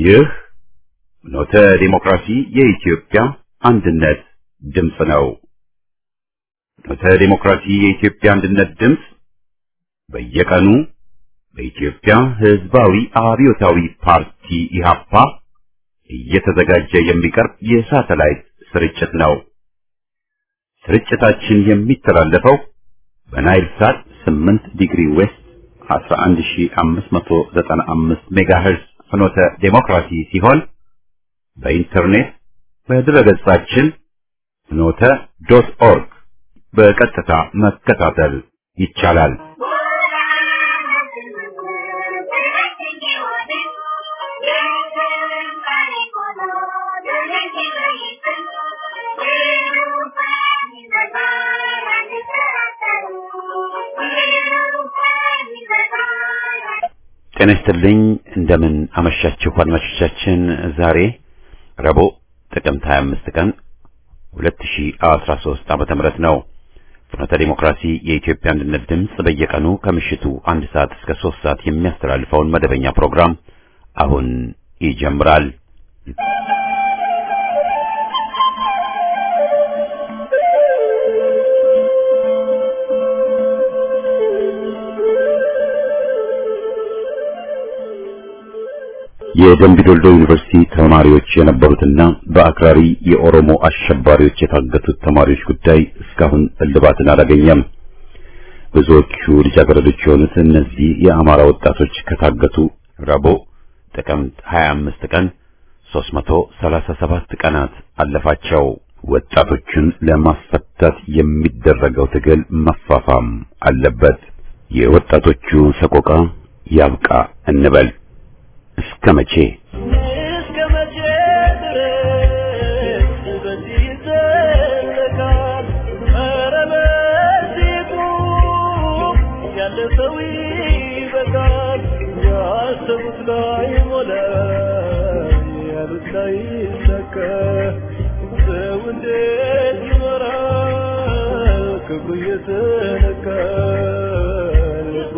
ይህ ኖተ ዲሞክራሲ የኢትዮጵያ አንድነት ድምፅ ነው። ኖተ ዲሞክራሲ የኢትዮጵያ አንድነት ድምፅ በየቀኑ በኢትዮጵያ ሕዝባዊ አብዮታዊ ፓርቲ ኢህአፓ እየተዘጋጀ የሚቀርብ የሳተላይት ስርጭት ነው። ስርጭታችን የሚተላለፈው በናይል ሳት 8 ዲግሪ ዌስት 11595 ሜጋሄርዝ ፍኖተ ዴሞክራሲ ሲሆን በኢንተርኔት በድረገጻችን ፍኖተ ዶት ኦርግ በቀጥታ መከታተል ይቻላል። ጤና ይስጥልኝ። እንደምን አመሻችሁ አድማጮቻችን። ዛሬ ረቡዕ ጥቅምት 25 ቀን 2013 ዓመተ ምህረት ነው። ፍኖተ ዲሞክራሲ የኢትዮጵያ አንድነት ድምፅ በየቀኑ ከምሽቱ አንድ ሰዓት እስከ ሶስት ሰዓት የሚያስተላልፈውን መደበኛ ፕሮግራም አሁን ይጀምራል። የደምቢዶልዶ ዩኒቨርሲቲ ተማሪዎች የነበሩትና በአክራሪ የኦሮሞ አሸባሪዎች የታገቱት ተማሪዎች ጉዳይ እስካሁን እልባትን አላገኘም። ብዙዎቹ ልጃገረዶች የሆኑት እነዚህ የአማራ ወጣቶች ከታገቱ ረቡዕ ጥቅምት 25 ቀን 337 ቀናት አለፋቸው። ወጣቶቹን ለማስፈታት የሚደረገው ትግል መፋፋም አለበት። የወጣቶቹ ሰቆቃ ያብቃ እንበል። እስከ መቼ እስከ መቼ ድረስ በዚህ ይዘለቃል? ኧረ በዚህ ቁም፣ ያለ ሰው ይበቃል። ያሰቡት ላይሞላ፣ ያሉት ላይሳካ፣ ሰው እንዴት ይኖራል? ክብሩ እየተነካ ልቡ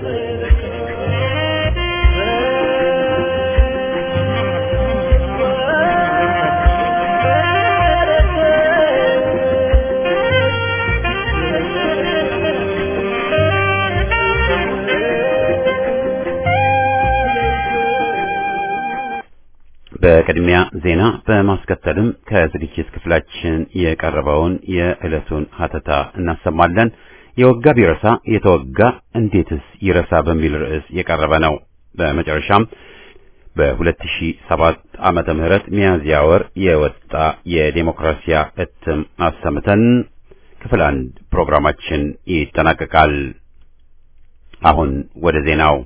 በቅድሚያ ዜና በማስከተልም ከዝግጅት ክፍላችን የቀረበውን የዕለቱን ሀተታ እናሰማለን። የወጋ ቢረሳ የተወጋ እንዴትስ ይረሳ በሚል ርዕስ የቀረበ ነው። በመጨረሻም በ2007 ዓመተ ምህረት ሚያዝያ ወር የወጣ የዴሞክራሲያ እትም አሰምተን ክፍል አንድ ፕሮግራማችን ይጠናቀቃል። አሁን ወደ ዜናው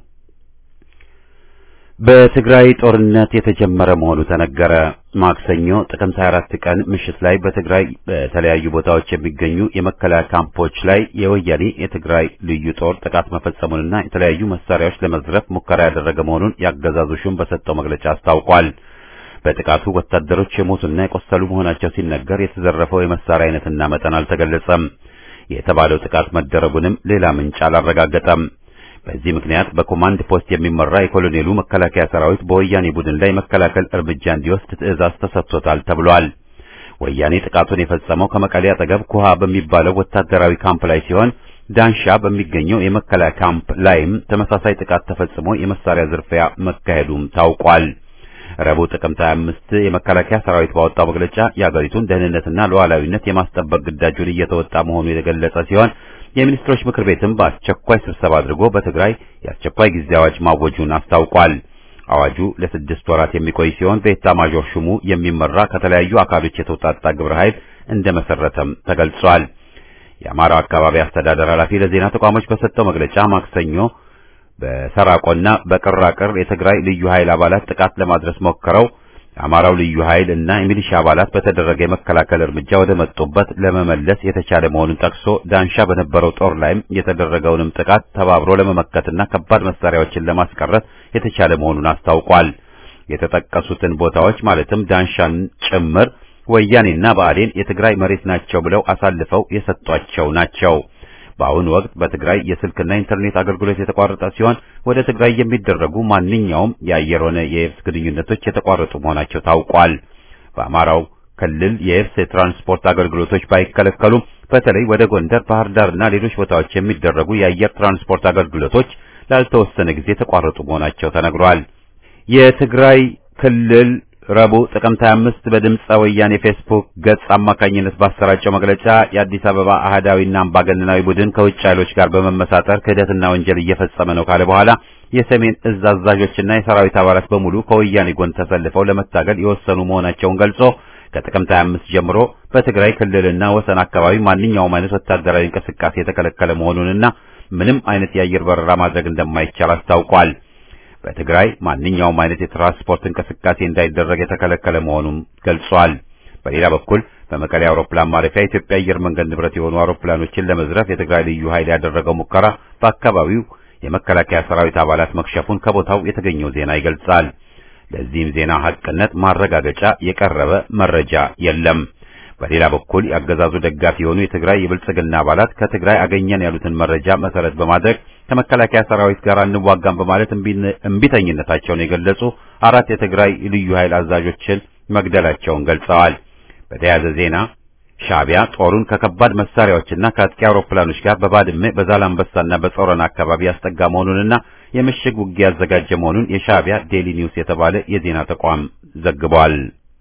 በትግራይ ጦርነት የተጀመረ መሆኑ ተነገረ። ማክሰኞ ጥቅምት 24 ቀን ምሽት ላይ በትግራይ በተለያዩ ቦታዎች የሚገኙ የመከላከያ ካምፖች ላይ የወያኔ የትግራይ ልዩ ጦር ጥቃት መፈጸሙንና የተለያዩ መሳሪያዎች ለመዝረፍ ሙከራ ያደረገ መሆኑን ያገዛዙ ሹም በሰጠው መግለጫ አስታውቋል። በጥቃቱ ወታደሮች የሞቱና የቆሰሉ መሆናቸው ሲነገር የተዘረፈው የመሳሪያ አይነትና መጠን አልተገለጸም። የተባለው ጥቃት መደረጉንም ሌላ ምንጭ አላረጋገጠም። በዚህ ምክንያት በኮማንድ ፖስት የሚመራ የኮሎኔሉ መከላከያ ሰራዊት በወያኔ ቡድን ላይ መከላከል እርምጃ እንዲወስድ ትዕዛዝ ተሰጥቶታል ተብሏል። ወያኔ ጥቃቱን የፈጸመው ከመቀሌ አጠገብ ኩሃ በሚባለው ወታደራዊ ካምፕ ላይ ሲሆን ዳንሻ በሚገኘው የመከላከያ ካምፕ ላይም ተመሳሳይ ጥቃት ተፈጽሞ የመሳሪያ ዝርፊያ መካሄዱም ታውቋል። ረቡዕ ጥቅምት 25 የመከላከያ ሰራዊት ባወጣው መግለጫ የአገሪቱን ደህንነትና ሉዓላዊነት የማስጠበቅ ግዳጁን እየተወጣ መሆኑ የተገለጸ ሲሆን የሚኒስትሮች ምክር ቤትም በአስቸኳይ ስብሰባ አድርጎ በትግራይ የአስቸኳይ ጊዜ አዋጅ ማወጁን አስታውቋል። አዋጁ ለስድስት ወራት የሚቆይ ሲሆን በኤታማዦር ሹሙ የሚመራ ከተለያዩ አካሎች የተውጣጣ ግብረ ኃይል እንደመሰረተም ተገልጿል። የአማራው አካባቢ አስተዳደር ኃላፊ ለዜና ተቋሞች በሰጠው መግለጫ ማክሰኞ በሰራቆና በቅራቅር የትግራይ ልዩ ኃይል አባላት ጥቃት ለማድረስ ሞክረው የአማራው ልዩ ኃይል እና የሚሊሻ አባላት በተደረገ የመከላከል እርምጃ ወደ መጡበት ለመመለስ የተቻለ መሆኑን ጠቅሶ ዳንሻ በነበረው ጦር ላይም የተደረገውንም ጥቃት ተባብሮ ለመመከትና ከባድ መሳሪያዎችን ለማስቀረት የተቻለ መሆኑን አስታውቋል። የተጠቀሱትን ቦታዎች ማለትም ዳንሻን ጭምር ወያኔና ብአዴን የትግራይ መሬት ናቸው ብለው አሳልፈው የሰጧቸው ናቸው። በአሁኑ ወቅት በትግራይ የስልክና ኢንተርኔት አገልግሎት የተቋረጠ ሲሆን ወደ ትግራይ የሚደረጉ ማንኛውም የአየር ሆነ የየብስ ግንኙነቶች የተቋረጡ መሆናቸው ታውቋል። በአማራው ክልል የየብስ የትራንስፖርት አገልግሎቶች ባይከለከሉም በተለይ ወደ ጎንደር፣ ባህር ዳርና ሌሎች ቦታዎች የሚደረጉ የአየር ትራንስፖርት አገልግሎቶች ላልተወሰነ ጊዜ የተቋረጡ መሆናቸው ተነግሯል። የትግራይ ክልል ረቡዕ ጥቅምት 25 በድምፀ ወያኔ ፌስቡክ ገጽ አማካኝነት ባሰራጨው መግለጫ የአዲስ አበባ አህዳዊና አምባገነናዊ ቡድን ከውጭ ኃይሎች ጋር በመመሳጠር ክህደትና ወንጀል እየፈጸመ ነው ካለ በኋላ የሰሜን እዝ አዛዦችና የሰራዊት አባላት በሙሉ ከወያኔ ጎን ተሰልፈው ለመታገል የወሰኑ መሆናቸውን ገልጾ ከጥቅምት 25 ጀምሮ በትግራይ ክልልና ወሰን አካባቢ ማንኛውም አይነት ወታደራዊ እንቅስቃሴ የተከለከለ መሆኑንና ምንም አይነት የአየር በረራ ማድረግ እንደማይቻል አስታውቋል። በትግራይ ማንኛውም አይነት የትራንስፖርት እንቅስቃሴ እንዳይደረግ የተከለከለ መሆኑን ገልጿል። በሌላ በኩል በመቀሌ አውሮፕላን ማረፊያ የኢትዮጵያ አየር መንገድ ንብረት የሆኑ አውሮፕላኖችን ለመዝረፍ የትግራይ ልዩ ኃይል ያደረገው ሙከራ በአካባቢው የመከላከያ ሰራዊት አባላት መክሸፉን ከቦታው የተገኘው ዜና ይገልጻል። ለዚህም ዜና ሐቅነት ማረጋገጫ የቀረበ መረጃ የለም። በሌላ በኩል የአገዛዙ ደጋፊ የሆኑ የትግራይ የብልጽግና አባላት ከትግራይ አገኘን ያሉትን መረጃ መሰረት በማድረግ ከመከላከያ ሰራዊት ጋር እንዋጋም በማለት እምቢተኝነታቸውን የገለጹ አራት የትግራይ ልዩ ኃይል አዛዦችን መግደላቸውን ገልጸዋል። በተያያዘ ዜና ሻዕቢያ ጦሩን ከከባድ መሳሪያዎችና ከአጥቂ አውሮፕላኖች ጋር በባድመ በዛላምበሳና በጾረና አካባቢ ያስጠጋ መሆኑንና የምሽግ ውጊያ ያዘጋጀ መሆኑን የሻዕቢያ ዴሊ ኒውስ የተባለ የዜና ተቋም ዘግቧል።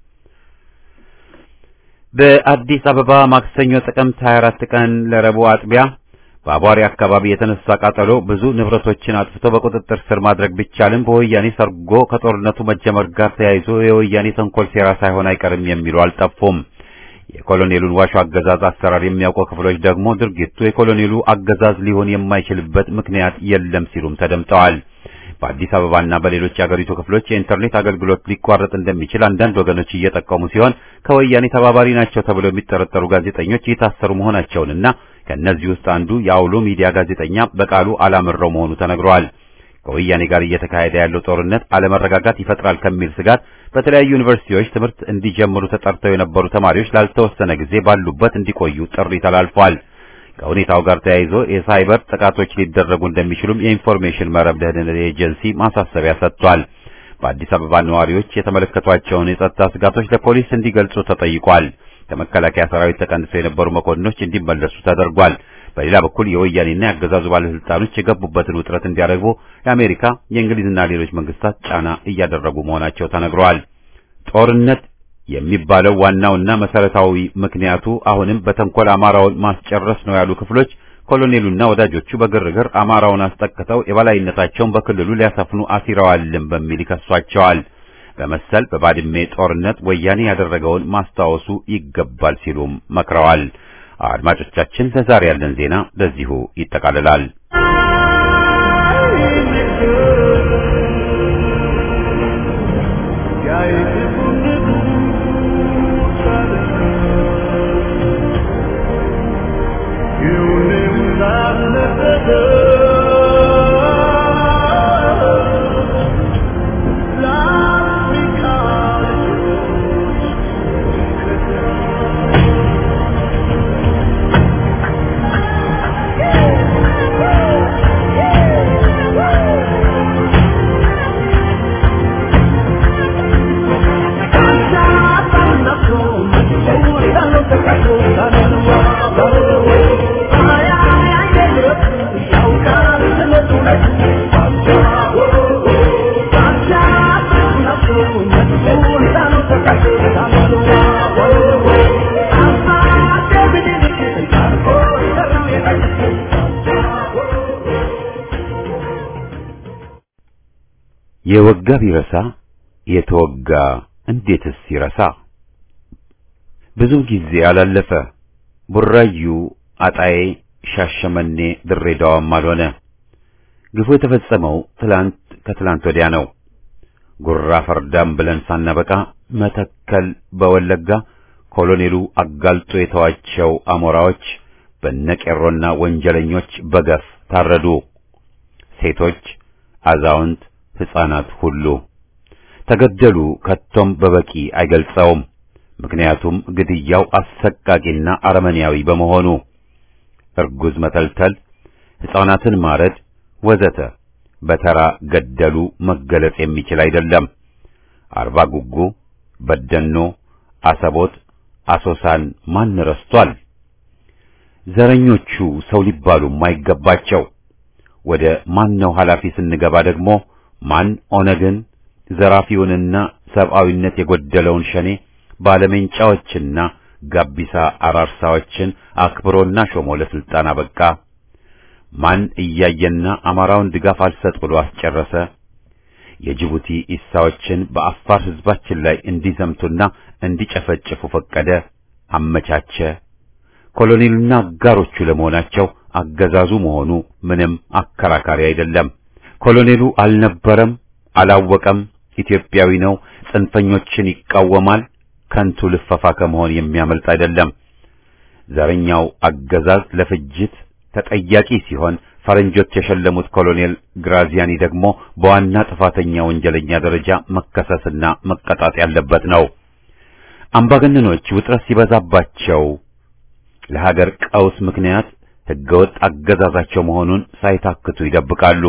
በአዲስ አበባ ማክሰኞ ጥቅምት 24 ቀን ለረቡዕ አጥቢያ በአቧሪ አካባቢ የተነሳ ቃጠሎ ብዙ ንብረቶችን አጥፍቶ በቁጥጥር ስር ማድረግ ቢቻልም በወያኔ ሰርጎ ከጦርነቱ መጀመር ጋር ተያይዞ የወያኔ ተንኮል ሴራ ሳይሆን አይቀርም የሚሉ አልጠፉም። የኮሎኔሉን ዋሾ አገዛዝ አሰራር የሚያውቁ ክፍሎች ደግሞ ድርጊቱ የኮሎኔሉ አገዛዝ ሊሆን የማይችልበት ምክንያት የለም ሲሉም ተደምጠዋል። በአዲስ አበባና በሌሎች የአገሪቱ ክፍሎች የኢንተርኔት አገልግሎት ሊቋረጥ እንደሚችል አንዳንድ ወገኖች እየጠቀሙ ሲሆን ከወያኔ ተባባሪ ናቸው ተብለው የሚጠረጠሩ ጋዜጠኞች እየታሰሩ መሆናቸውንና ከእነዚህ ውስጥ አንዱ የአውሎ ሚዲያ ጋዜጠኛ በቃሉ አላምረው መሆኑ ተነግሯል። ከወያኔ ጋር እየተካሄደ ያለው ጦርነት አለመረጋጋት ይፈጥራል ከሚል ስጋት በተለያዩ ዩኒቨርሲቲዎች ትምህርት እንዲጀምሩ ተጠርተው የነበሩ ተማሪዎች ላልተወሰነ ጊዜ ባሉበት እንዲቆዩ ጥሪ ተላልፏል። ከሁኔታው ጋር ተያይዞ የሳይበር ጥቃቶች ሊደረጉ እንደሚችሉም የኢንፎርሜሽን መረብ ደህንነት ኤጀንሲ ማሳሰቢያ ሰጥቷል። በአዲስ አበባ ነዋሪዎች የተመለከቷቸውን የጸጥታ ስጋቶች ለፖሊስ እንዲገልጹ ተጠይቋል። ከመከላከያ ሰራዊት ተቀንሰው የነበሩ መኮንኖች እንዲመለሱ ተደርጓል። በሌላ በኩል የወያኔና የአገዛዙ ባለስልጣኖች የገቡበትን ውጥረት እንዲያረግቡ የአሜሪካ የእንግሊዝና ሌሎች መንግስታት ጫና እያደረጉ መሆናቸው ተነግረዋል። ጦርነት የሚባለው ዋናውና መሰረታዊ ምክንያቱ አሁንም በተንኮል አማራውን ማስጨረስ ነው ያሉ ክፍሎች ኮሎኔሉና ወዳጆቹ በግርግር አማራውን አስጠቅተው የበላይነታቸውን በክልሉ ሊያሰፍኑ አሲረዋልም በሚል ይከሷቸዋል። በመሰል በባድሜ ጦርነት ወያኔ ያደረገውን ማስታወሱ ይገባል ሲሉም መክረዋል። አድማጮቻችን ለዛሬ ያለን ዜና በዚሁ ይጠቃልላል። የወጋ ቢረሳ የተወጋ እንዴትስ ይረሳ? ብዙ ጊዜ አላለፈ። ቡራዩ፣ አጣዬ፣ ሻሸመኔ፣ ድሬዳዋም አልሆነ። ግፉ የተፈጸመው ትላንት ከትላንት ወዲያ ነው። ጉራ ፈርዳም ብለን ሳናበቃ መተከል በወለጋ ኮሎኔሉ አጋልጦ የተዋቸው አሞራዎች በነቄሮና ወንጀለኞች በገፍ ታረዱ። ሴቶች፣ አዛውንት ሕፃናት ሁሉ ተገደሉ። ከቶም በበቂ አይገልጸውም። ምክንያቱም ግድያው አሰቃቂና አረመኔያዊ በመሆኑ እርጉዝ መተልተል፣ ሕፃናትን ማረድ ወዘተ በተራ ገደሉ መገለጽ የሚችል አይደለም። አርባ ጉጉ፣ በደኖ፣ አሰቦት፣ አሶሳን ማን ረስቷል? ዘረኞቹ ሰው ሊባሉም አይገባቸው። ወደ ማን ነው ኃላፊ ስንገባ ደግሞ ማን ኦነግን ዘራፊውንና ሰብአዊነት የጎደለውን ሸኔ ባለሜንጫዎችና ጋቢሳ አራርሳዎችን አክብሮና ሾሞ ለስልጣን አበቃ? ማን እያየና አማራውን ድጋፍ አልሰጥ ብሎ አስጨረሰ? የጅቡቲ ኢሳዎችን በአፋር ሕዝባችን ላይ እንዲዘምቱና እንዲጨፈጭፉ ፈቀደ፣ አመቻቸ። ኮሎኔሉና አጋሮቹ ለመሆናቸው አገዛዙ መሆኑ ምንም አከራካሪ አይደለም። ኮሎኔሉ አልነበረም፣ አላወቀም፣ ኢትዮጵያዊ ነው፣ ጽንፈኞችን ይቃወማል፣ ከንቱ ልፈፋ ከመሆን የሚያመልጥ አይደለም። ዘረኛው አገዛዝ ለፍጅት ተጠያቂ ሲሆን ፈረንጆች የሸለሙት ኮሎኔል ግራዚያኒ ደግሞ በዋና ጥፋተኛ ወንጀለኛ ደረጃ መከሰስና መቀጣት ያለበት ነው። አምባገነኖች ውጥረት ሲበዛባቸው ለሀገር ቀውስ ምክንያት ሕገወጥ አገዛዛቸው መሆኑን ሳይታክቱ ይደብቃሉ።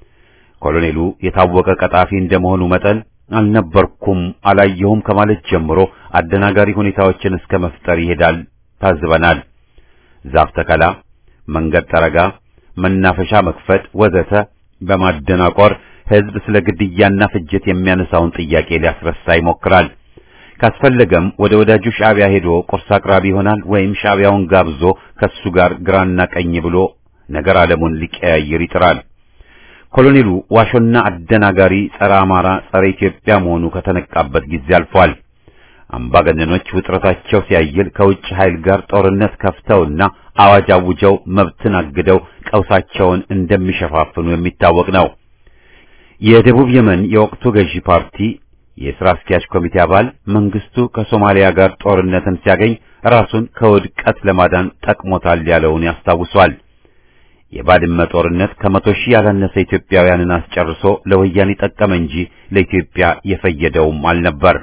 ኮሎኔሉ የታወቀ ቀጣፊ እንደመሆኑ መጠን አልነበርኩም፣ አላየሁም ከማለት ጀምሮ አደናጋሪ ሁኔታዎችን እስከ መፍጠር ይሄዳል። ታዝበናል። ዛፍ ተከላ፣ መንገድ ጠረጋ፣ መናፈሻ መክፈት ወዘተ በማደናቆር ሕዝብ ስለ ግድያና ፍጅት የሚያነሳውን ጥያቄ ሊያስረሳ ይሞክራል። ካስፈለገም ወደ ወዳጁ ሻዕቢያ ሄዶ ቁርስ አቅራቢ ይሆናል ወይም ሻዕቢያውን ጋብዞ ከሱ ጋር ግራና ቀኝ ብሎ ነገር ዓለሙን ሊቀያይር ይጥራል። ኮሎኔሉ ዋሾና አደናጋሪ ጸረ አማራ፣ ጸረ ኢትዮጵያ መሆኑ ከተነቃበት ጊዜ አልፏል። አምባገነኖች ውጥረታቸው ሲያይል ከውጭ ኃይል ጋር ጦርነት ከፍተውና አዋጅ አውጀው መብትን አግደው ቀውሳቸውን እንደሚሸፋፍኑ የሚታወቅ ነው። የደቡብ የመን የወቅቱ ገዢ ፓርቲ የሥራ አስኪያጅ ኮሚቴ አባል መንግስቱ ከሶማሊያ ጋር ጦርነትን ሲያገኝ ራሱን ከውድቀት ለማዳን ጠቅሞታል ያለውን ያስታውሷል። የባድመ ጦርነት ከመቶ ሺህ ያላነሰ ኢትዮጵያውያንን አስጨርሶ ለወያኔ ጠቀመ እንጂ ለኢትዮጵያ የፈየደውም አልነበር።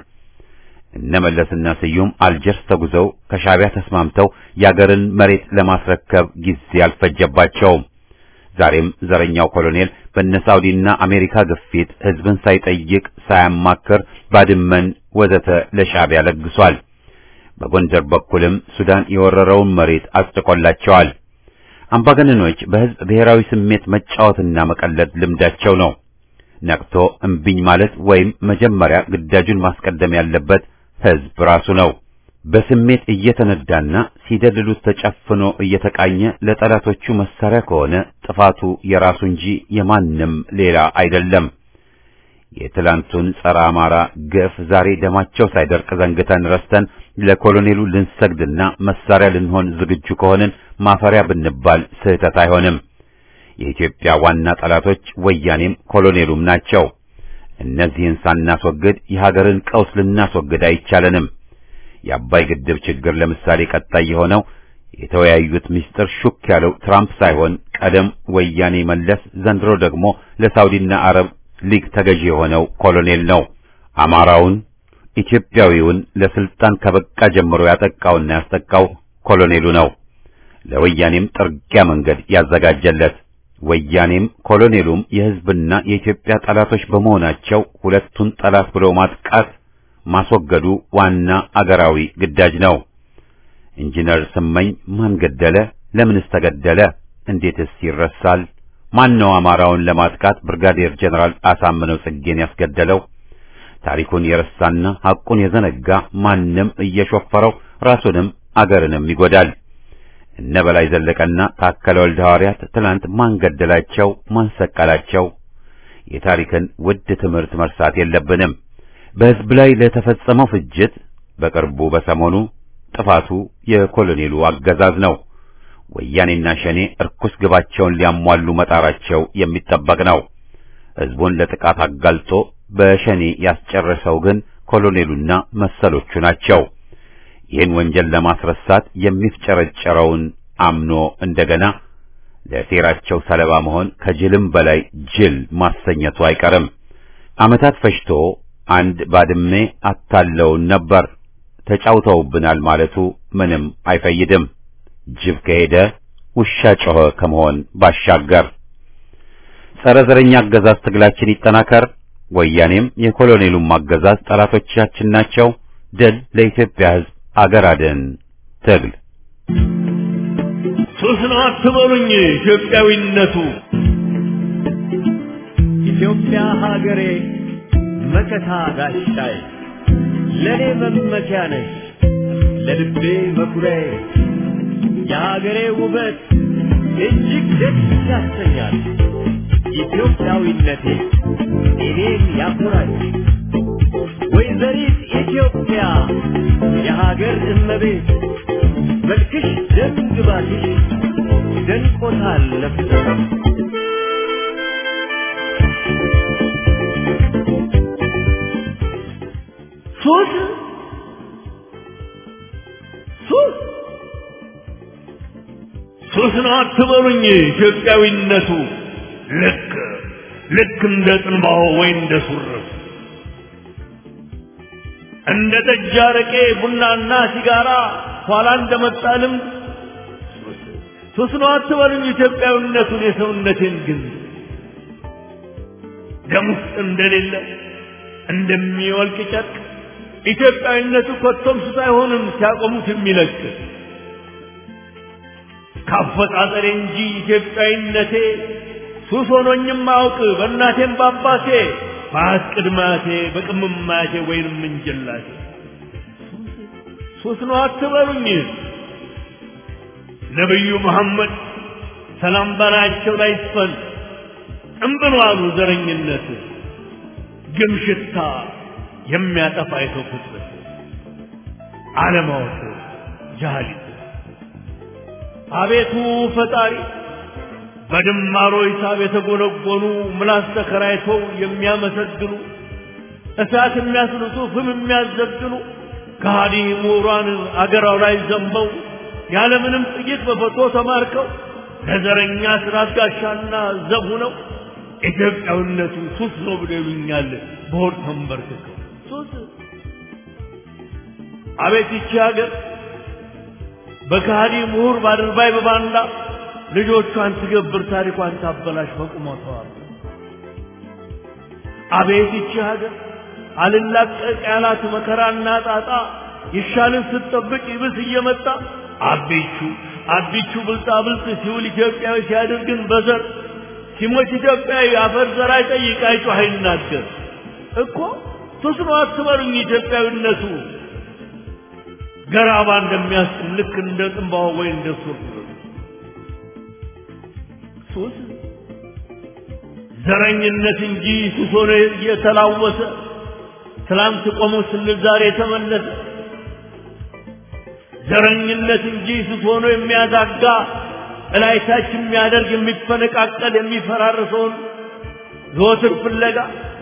እነ መለስና ስዩም አልጀርስ ተጉዘው ከሻዕቢያ ተስማምተው የአገርን መሬት ለማስረከብ ጊዜ አልፈጀባቸውም። ዛሬም ዘረኛው ኮሎኔል በነሳውዲና አሜሪካ ግፊት ሕዝብን ሳይጠይቅ ሳያማክር ባድመን ወዘተ ለሻዕቢያ ለግሷል። በጎንደር በኩልም ሱዳን የወረረውን መሬት አስጥቆላቸዋል። አምባገነኖች በሕዝብ ብሔራዊ ስሜት መጫወትና መቀለድ ልምዳቸው ነው። ነቅቶ እምቢኝ ማለት ወይም መጀመሪያ ግዳጁን ማስቀደም ያለበት ሕዝብ ራሱ ነው። በስሜት እየተነዳና ሲደልሉት ተጨፍኖ እየተቃኘ ለጠላቶቹ መሳሪያ ከሆነ ጥፋቱ የራሱ እንጂ የማንም ሌላ አይደለም። የትላንቱን ጸረ አማራ ግፍ ዛሬ ደማቸው ሳይደርቅ ዘንግተን ረስተን ለኮሎኔሉ ልንሰግድና መሳሪያ ልንሆን ዝግጁ ከሆንን ማፈሪያ ብንባል ስህተት አይሆንም። የኢትዮጵያ ዋና ጠላቶች ወያኔም ኮሎኔሉም ናቸው። እነዚህን ሳናስወግድ የሀገርን ቀውስ ልናስወግድ አይቻለንም። የአባይ ግድብ ችግር ለምሳሌ ቀጣይ የሆነው የተወያዩት ምስጢር ሹክ ያለው ትራምፕ ሳይሆን ቀደም ወያኔ መለስ፣ ዘንድሮ ደግሞ ለሳውዲና አረብ ሊግ ተገዢ የሆነው ኮሎኔል ነው። አማራውን ኢትዮጵያዊውን ለስልጣን ከበቃ ጀምሮ ያጠቃውና ያስጠቃው ኮሎኔሉ ነው። ለወያኔም ጥርጊያ መንገድ ያዘጋጀለት ወያኔም ኮሎኔሉም የሕዝብና የኢትዮጵያ ጠላቶች በመሆናቸው ሁለቱን ጠላት ብሎ ማጥቃት ማስወገዱ ዋና አገራዊ ግዳጅ ነው። ኢንጂነር ስመኝ ማን ገደለ? ለምንስ ተገደለ? እንዴትስ ይረሳል? ማን ነው አማራውን ለማጥቃት ብርጋዴር ጀነራል አሳምነው ጽጌን ያስገደለው? ታሪኩን የረሳና ሐቁን የዘነጋ ማንም እየሾፈረው ራሱንም አገርንም ይጎዳል። እነ በላይ ዘለቀና ታከለ ወልደ ሐዋርያት ትናንት ማን ገደላቸው? ማን ሰቀላቸው? የታሪክን ውድ ትምህርት መርሳት የለብንም። በሕዝብ ላይ ለተፈጸመው ፍጅት በቅርቡ በሰሞኑ ጥፋቱ የኮሎኔሉ አገዛዝ ነው። ወያኔና ሸኔ እርኩስ ግባቸውን ሊያሟሉ መጣራቸው የሚጠበቅ ነው። ሕዝቡን ለጥቃት አጋልጦ በሸኔ ያስጨረሰው ግን ኮሎኔሉና መሰሎቹ ናቸው። ይህን ወንጀል ለማስረሳት የሚፍጨረጨረውን አምኖ እንደገና ለሴራቸው ሰለባ መሆን ከጅልም በላይ ጅል ማሰኘቱ አይቀርም። ዓመታት ፈጅቶ አንድ ባድሜ አታለውን ነበር ተጫውተውብናል ማለቱ ምንም አይፈይድም። ጅብ ከሄደ ውሻ ጮኸ ከመሆን ባሻገር ጸረ ዘረኛ አገዛዝ ትግላችን ይጠናከር። ወያኔም የኮሎኔሉም አገዛዝ ጠላቶቻችን ናቸው። ድል ለኢትዮጵያ ሕዝብ፣ አገር አድን ትግል። ሱስ ነው አትበሉኝ ኢትዮጵያዊነቱ ኢትዮጵያ ሀገሬ መከታ ጋሻዬ ለኔ መመኪያ ነሽ ለልቤ መኩሪያዬ የሀገሬ ውበት እጅግ ደስ ያሰኛል። ኢትዮጵያዊነቴ እኔን ያኮራል። ወይዘሪት ኢትዮጵያ የሀገር እመቤት መልክሽ ደም ግባትሽ ደንቆታል ነፍሰ ሱስ ሱስ ሱስ ነው አትበሉኝ ኢትዮጵያዊነቱ ልክ ልክ እንደ ጥንባሆ ወይ እንደ ሱርፍ እንደ ጠጅ አረቄ ቡናና ሲጋራ ኋላ እንደመጣ ልምድ ሱስ ነው አትበሉኝ ኢትዮጵያዊነቱን የሰውነቴን ግን ደም ውስጥ እንደሌለ እንደሚወልቅ ጨርቅ ኢትዮጵያዊነቱ ኮቶም ሱስ አይሆንም ሲያቆሙት የሚለቅ ካፈጣጠሬ እንጂ ኢትዮጵያዊነቴ ሱስ ሆኖኝም አውቅ በእናቴም በአባቴ በአያት ቅድማቴ በቅምማቴ ወይንም እንጀላቴ ሱስ ነው አትበሉኝ ነቢዩ መሐመድ ሰላም በላያቸው ላይ ይስፈን እምብሎ አሉ ዘረኝነት ግም ሽታ የሚያጠፋ የሰው ፍጥረት አለማወቅ ጃሃሊት አቤቱ ፈጣሪ በድማሮ ሂሳብ የተጎነጎኑ ምላስ ተከራይተው የሚያመሰግኑ እሳት የሚያስልሱ ፍም የሚያዘግኑ ከሃዲ ምሁራን አገራው ላይ ዘንበው ያለምንም ጥይት በፈቶ ተማርከው ለዘረኛ ስራት ጋሻና ዘብ ሆነው ኢትዮጵያዊነቱ ሱስ ነው ብለው ይሉኛል በሆድ ተንበርክከው ሱስ አቤት ይቺ ሀገር በከሃዲ ምሁር ባድርባይ በባንዳ ልጆቿን ትገብር ታሪኳን ታበላሽ በቁመቷ አቤት ይቺ ሀገር አልላቀቅ ያላት መከራና ጣጣ ይሻልን ስትጠብቅ ይብስ እየመጣ አቢቹ አቢቹ ብልጣ ብልጥ ሲውል ኢትዮጵያዊ ሲያደርግን በዘር ሲሞት ኢትዮጵያዊ አፈር ዘር አይጠይቅ አይጮህ አይናገር እኮ ሱስ ነው አትበሉኝ ኢትዮጵያዊነቱ ገራባ እንደሚያስጥም ልክ እንደ ጥንባሆ ወይ እንደ ሱር ሱስ ዘረኝነት እንጂ ሱስ ሆኖ እየተላወሰ ትላንት ቆሞ ስንል ዛሬ የተመለሰ ዘረኝነት እንጂ ሱስ ሆኖ የሚያዛጋ እላይታች የሚያደርግ የሚፈነቃቀል የሚፈራርሰውን ዘወትር ፍለጋ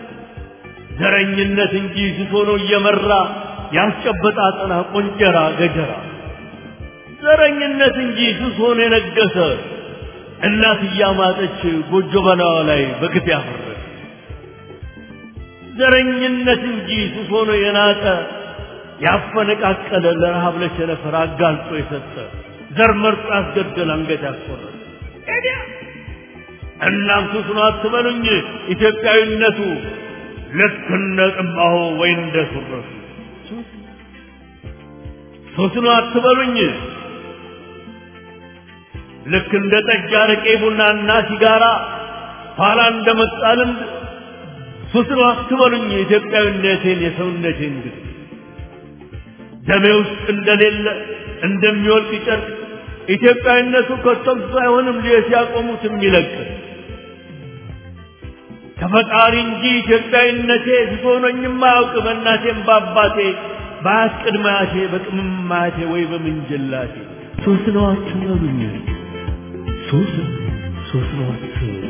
ዘረኝነት እንጂ ሱስ ሆኖ እየመራ ያስጨበጣ አጠና ቆንጀራ ገጀራ ዘረኝነት እንጂ ሱስ ሆኖ የነገሰ እናት እያማጠች ጎጆ በላዋ ላይ በግፍ ያፈረሰ ዘረኝነት እንጂ ሱስ ሆኖ የናጠ ያፈነቃቀለ ለረሃብ ለቸነፈር አጋልጦ የሰጠ ዘር መርጦ ያስገደል አንገት ያስቆረጠ እናም ሱስ ነው አትበሉኝ ኢትዮጵያዊነቱ ልክ እንደ ጥንባሆ ወይ እንደ ሱረቱ ሱስ ነው አትበሉኝ ልክ እንደ ጠጅ አረቄ ቡናና ሲጋራ ኋላ እንደመጣ ልምድ ሱስ ነው አትበሉኝ የኢትዮጵያዊነቴን የሰውነቴን ግን ደሜ ውስጥ እንደሌለ እንደሚወልቅ ጨርቅ ኢትዮጵያዊነቱ ከቶም ሳይሆንም ልየ ሲያቆሙት የሚለቅ ከፈጣሪ እንጂ ኢትዮጵያዊነቴ ሲሆነኝም አያውቅ በእናቴም በአባቴ በአስቅድማቴ በቅምማቴ ወይ በምንጅላቴ ሶስት ነው አትበሉኝ ሶስት ሶስት ነው አትበሉኝ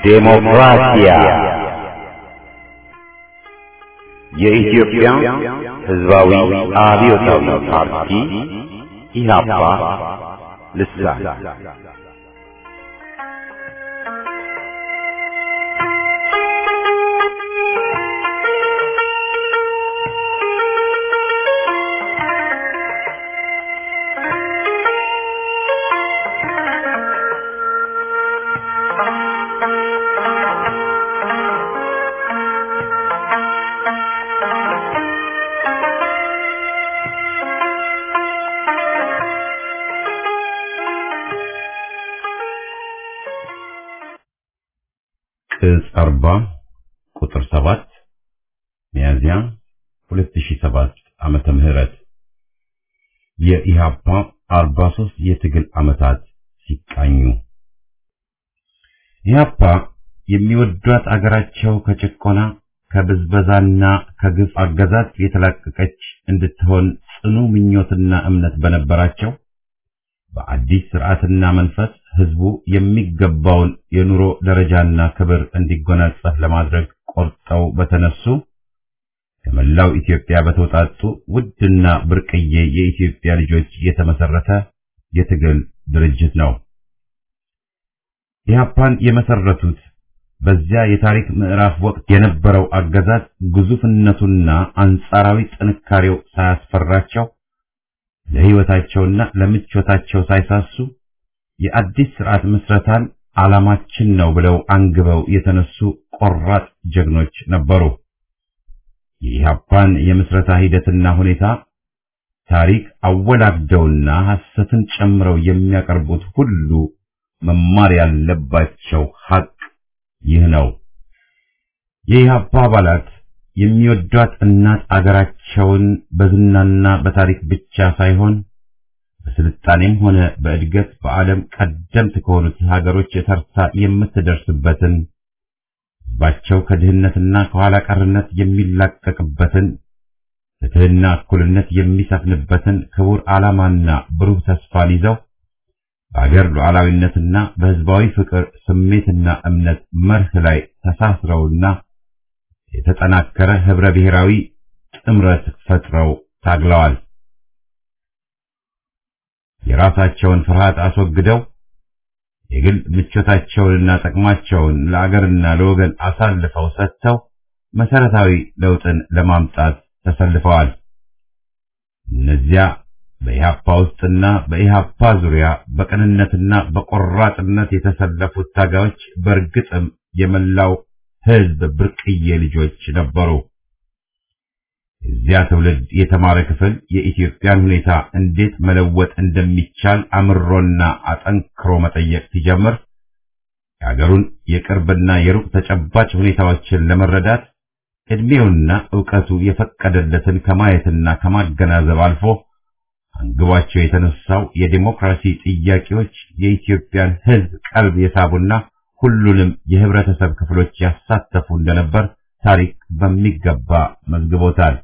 ዴሞክራሲያ የኢትዮጵያ ሕዝባዊ አብዮታዊ ፓርቲ ኢህአፓ ልሳን ቅጽ 40 ቁጥር 7 ሚያዝያ 2007 ዓመተ ምህረት የኢሃፓ 43 የትግል ዓመታት ሲቃኙ ኢሃፓ የሚወዷት አገራቸው ከጭቆና ከብዝበዛና ከግፍ አገዛዝ የተላቀቀች እንድትሆን ጽኑ ምኞትና እምነት በነበራቸው በአዲስ ስርዓትና መንፈስ ህዝቡ የሚገባውን የኑሮ ደረጃና ክብር እንዲጎናጸፍ ለማድረግ ቆርጠው በተነሱ ከመላው ኢትዮጵያ በተውጣጡ ውድና ብርቅዬ የኢትዮጵያ ልጆች የተመሰረተ የትግል ድርጅት ነው። ኢህአፓን የመሰረቱት በዚያ የታሪክ ምዕራፍ ወቅት የነበረው አገዛዝ ግዙፍነቱና አንጻራዊ ጥንካሬው ሳያስፈራቸው ለህይወታቸውና ለምቾታቸው ሳይሳሱ የአዲስ ስርዓት ምስረታን ዓላማችን ነው ብለው አንግበው የተነሱ ቆራጥ ጀግኖች ነበሩ። የኢህአፓን የምስረታ ሂደትና ሁኔታ ታሪክ አወላግደውና ሐሰትን ጨምረው የሚያቀርቡት ሁሉ መማር ያለባቸው ሐቅ ይህ ነው። የኢህአፓ አባላት የሚወዷት እናት አገራቸውን በዝናና በታሪክ ብቻ ሳይሆን በስልጣኔም ሆነ በእድገት በዓለም ቀደምት ከሆኑት ሀገሮች ተርታ የምትደርስበትን ህዝባቸው ከድህነትና ከኋላ ቀርነት የሚላቀቅበትን ፍትህና እኩልነት የሚሰፍንበትን ክቡር ዓላማና ብሩህ ተስፋን ይዘው በአገር ሉዓላዊነትና በህዝባዊ ፍቅር ስሜትና እምነት መርህ ላይ ተሳስረውና የተጠናከረ ህብረ ብሔራዊ ጥምረት ፈጥረው ታግለዋል። የራሳቸውን ፍርሃት አስወግደው የግል ምቾታቸውንና ጥቅማቸውን ለአገርና ለወገን አሳልፈው ሰጥተው መሰረታዊ ለውጥን ለማምጣት ተሰልፈዋል። እነዚያ በኢሃፓ ውስጥና በኢሃፓ ዙሪያ በቅንነትና በቆራጥነት የተሰለፉት ታጋዮች በእርግጥም የመላው ህዝብ ብርቅዬ ልጆች ነበሩ። የዚያ ትውልድ የተማረ ክፍል የኢትዮጵያን ሁኔታ እንዴት መለወጥ እንደሚቻል አምሮና አጠንክሮ መጠየቅ ሲጀምር የአገሩን የቅርብና የሩቅ ተጨባጭ ሁኔታዎችን ለመረዳት ዕድሜውና ዕውቀቱ የፈቀደለትን ከማየትና ከማገናዘብ አልፎ አንግቧቸው የተነሳው የዲሞክራሲ ጥያቄዎች የኢትዮጵያን ህዝብ ቀልብ የሳቡና ሁሉንም የህብረተሰብ ክፍሎች ያሳተፉ እንደነበር ታሪክ በሚገባ መዝግቦታል።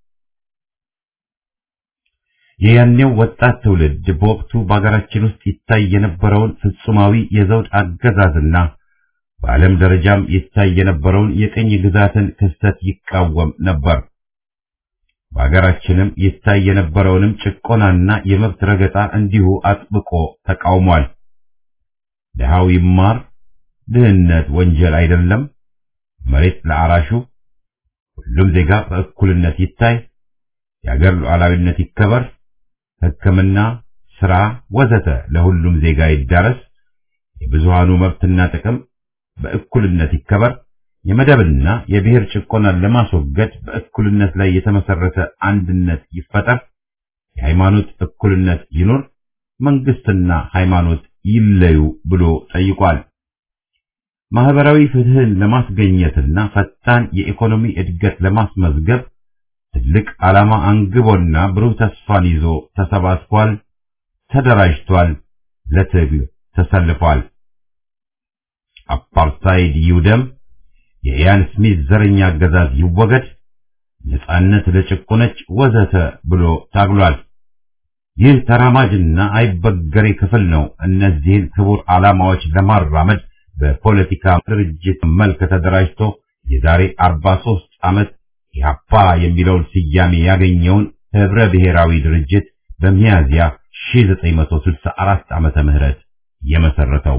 የያኔው ወጣት ትውልድ በወቅቱ በአገራችን ውስጥ ይታይ የነበረውን ፍጹማዊ የዘውድ አገዛዝና በዓለም ደረጃም ይታይ የነበረውን የቅኝ ግዛትን ክስተት ይቃወም ነበር። በአገራችንም ይታይ የነበረውንም ጭቆናና የመብት ረገጣ እንዲሁ አጥብቆ ተቃውሟል። ድሃው ይማር፣ ድህነት ወንጀል አይደለም፣ መሬት ለአራሹ፣ ሁሉም ዜጋ በእኩልነት ይታይ፣ የአገር ሉዓላዊነት ይከበር፣ ሕክምና፣ ስራ ወዘተ ለሁሉም ዜጋ ይዳረስ፣ የብዙሃኑ መብትና ጥቅም በእኩልነት ይከበር፣ የመደብና የብሔር ጭቆናን ለማስወገድ በእኩልነት ላይ የተመሰረተ አንድነት ይፈጠር፣ የሃይማኖት እኩልነት ይኑር፣ መንግስትና ሃይማኖት ይለዩ ብሎ ጠይቋል። ማህበራዊ ፍትህን ለማስገኘትና ፈጣን የኢኮኖሚ እድገት ለማስመዝገብ ትልቅ ዓላማ አንግቦና ብሩህ ተስፋን ይዞ ተሰባስቧል፣ ተደራጅቷል፣ ለትግል ተሰልፏል። አፓርታይድ ይውደም፣ የኢያን ስሚዝ ዘረኛ አገዛዝ ይወገድ፣ ነጻነት ለጭቆነች ወዘተ ብሎ ታግሏል። ይህ ተራማጅና አይበገሬ ክፍል ነው እነዚህን ክቡር ዓላማዎች ለማራመድ በፖለቲካ ድርጅት መልክ ተደራጅቶ የዛሬ 43 ዓመት ኢህአፓ የሚለውን ስያሜ ያገኘውን ህብረ ብሔራዊ ድርጅት በሚያዝያ 1964 ዓመተ ምህረት የመሰረተው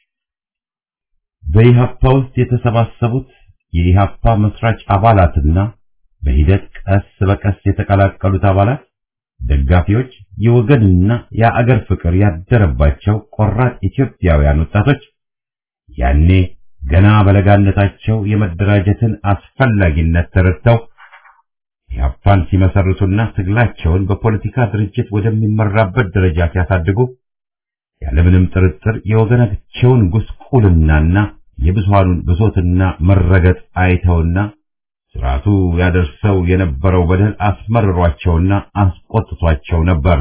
በኢህአፓ ውስጥ የተሰባሰቡት የኢህአፓ መስራች አባላትና በሂደት ቀስ በቀስ የተቀላቀሉት አባላት ደጋፊዎች፣ የወገንና የአገር ፍቅር ያደረባቸው ቆራጥ ኢትዮጵያውያን ወጣቶች ያኔ ገና በለጋነታቸው የመደራጀትን አስፈላጊነት ተረድተው ኢህአፓን ሲመሰርቱና ትግላቸውን በፖለቲካ ድርጅት ወደሚመራበት ደረጃ ሲያሳድጉ ያለምንም ጥርጥር የወገናቸውን ጉስቁልናና የብዙሃኑን ብሶትና መረገጥ አይተውና ስርዓቱ ያደርሰው የነበረው በደል አስመርሯቸውና አስቆጥቷቸው ነበር።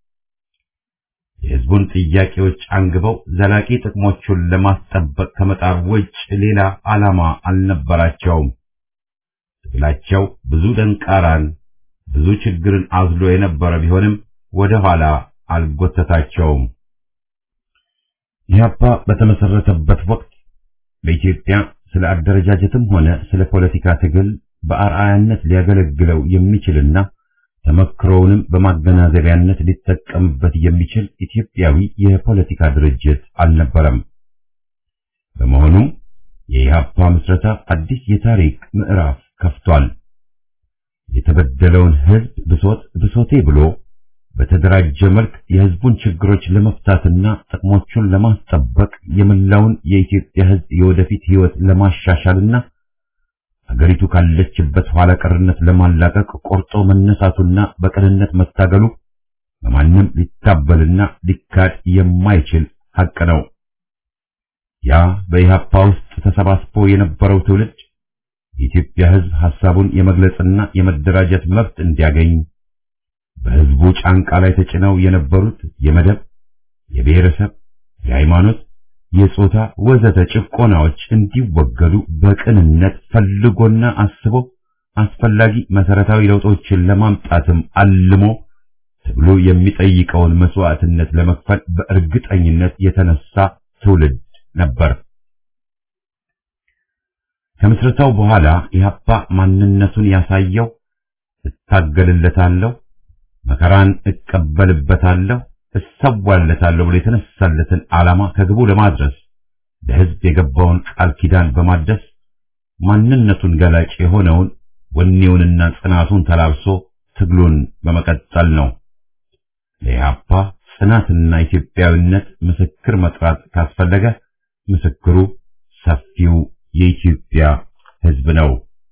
የህዝቡን ጥያቄዎች አንግበው ዘላቂ ጥቅሞቹን ለማስጠበቅ ከመጣር ውጭ ሌላ ዓላማ አልነበራቸውም። ትግላቸው ብዙ ደንቃራን፣ ብዙ ችግርን አዝሎ የነበረ ቢሆንም ወደ ኋላ አልጎተታቸውም። ኢህአፓ በተመሰረተበት ወቅት በኢትዮጵያ ስለ አደረጃጀትም ሆነ ስለ ፖለቲካ ትግል በአርአያነት ሊያገለግለው የሚችልና ተመክሮውንም በማገናዘቢያነት ሊጠቀምበት የሚችል ኢትዮጵያዊ የፖለቲካ ድርጅት አልነበረም። በመሆኑም የኢህአፓ ምስረታ አዲስ የታሪክ ምዕራፍ ከፍቷል። የተበደለውን ህዝብ ብሶት ብሶቴ ብሎ በተደራጀ መልክ የህዝቡን ችግሮች ለመፍታትና ጥቅሞቹን ለማስጠበቅ የመላውን የኢትዮጵያ ህዝብ የወደፊት ህይወት ለማሻሻልና አገሪቱ ካለችበት ኋላ ቀርነት ለማላቀቅ ቆርጦ መነሳቱና በቅንነት መታገሉ በማንም ሊታበልና ሊካድ የማይችል ሐቅ ነው። ያ በኢህአፓ ውስጥ ተሰባስቦ የነበረው ትውልድ የኢትዮጵያ ህዝብ ሐሳቡን የመግለጽና የመደራጀት መብት እንዲያገኝ በህዝቡ ጫንቃ ላይ ተጭነው የነበሩት የመደብ፣ የብሔረሰብ፣ የሃይማኖት፣ የጾታ ወዘተ ጭቆናዎች እንዲወገዱ በቅንነት ፈልጎና አስቦ አስፈላጊ መሰረታዊ ለውጦችን ለማምጣትም አልሞ ትግሉ የሚጠይቀውን መስዋዕትነት ለመክፈል በእርግጠኝነት የተነሳ ትውልድ ነበር። ከምስረታው በኋላ ኢህአፓ ማንነቱን ያሳየው እታገልለታለሁ መከራን እቀበልበታለሁ እሰዋለታለሁ ብሎ የተነሳለትን ዓላማ ከግቡ ለማድረስ ለህዝብ የገባውን ቃል ኪዳን በማደስ ማንነቱን ገላጭ የሆነውን ወኔውንና ጽናቱን ተላብሶ ትግሉን በመቀጠል ነው። ለኢህአፓ ጽናትና ኢትዮጵያዊነት ምስክር መጥራት ካስፈለገ ምስክሩ ሰፊው የኢትዮጵያ ህዝብ ነው።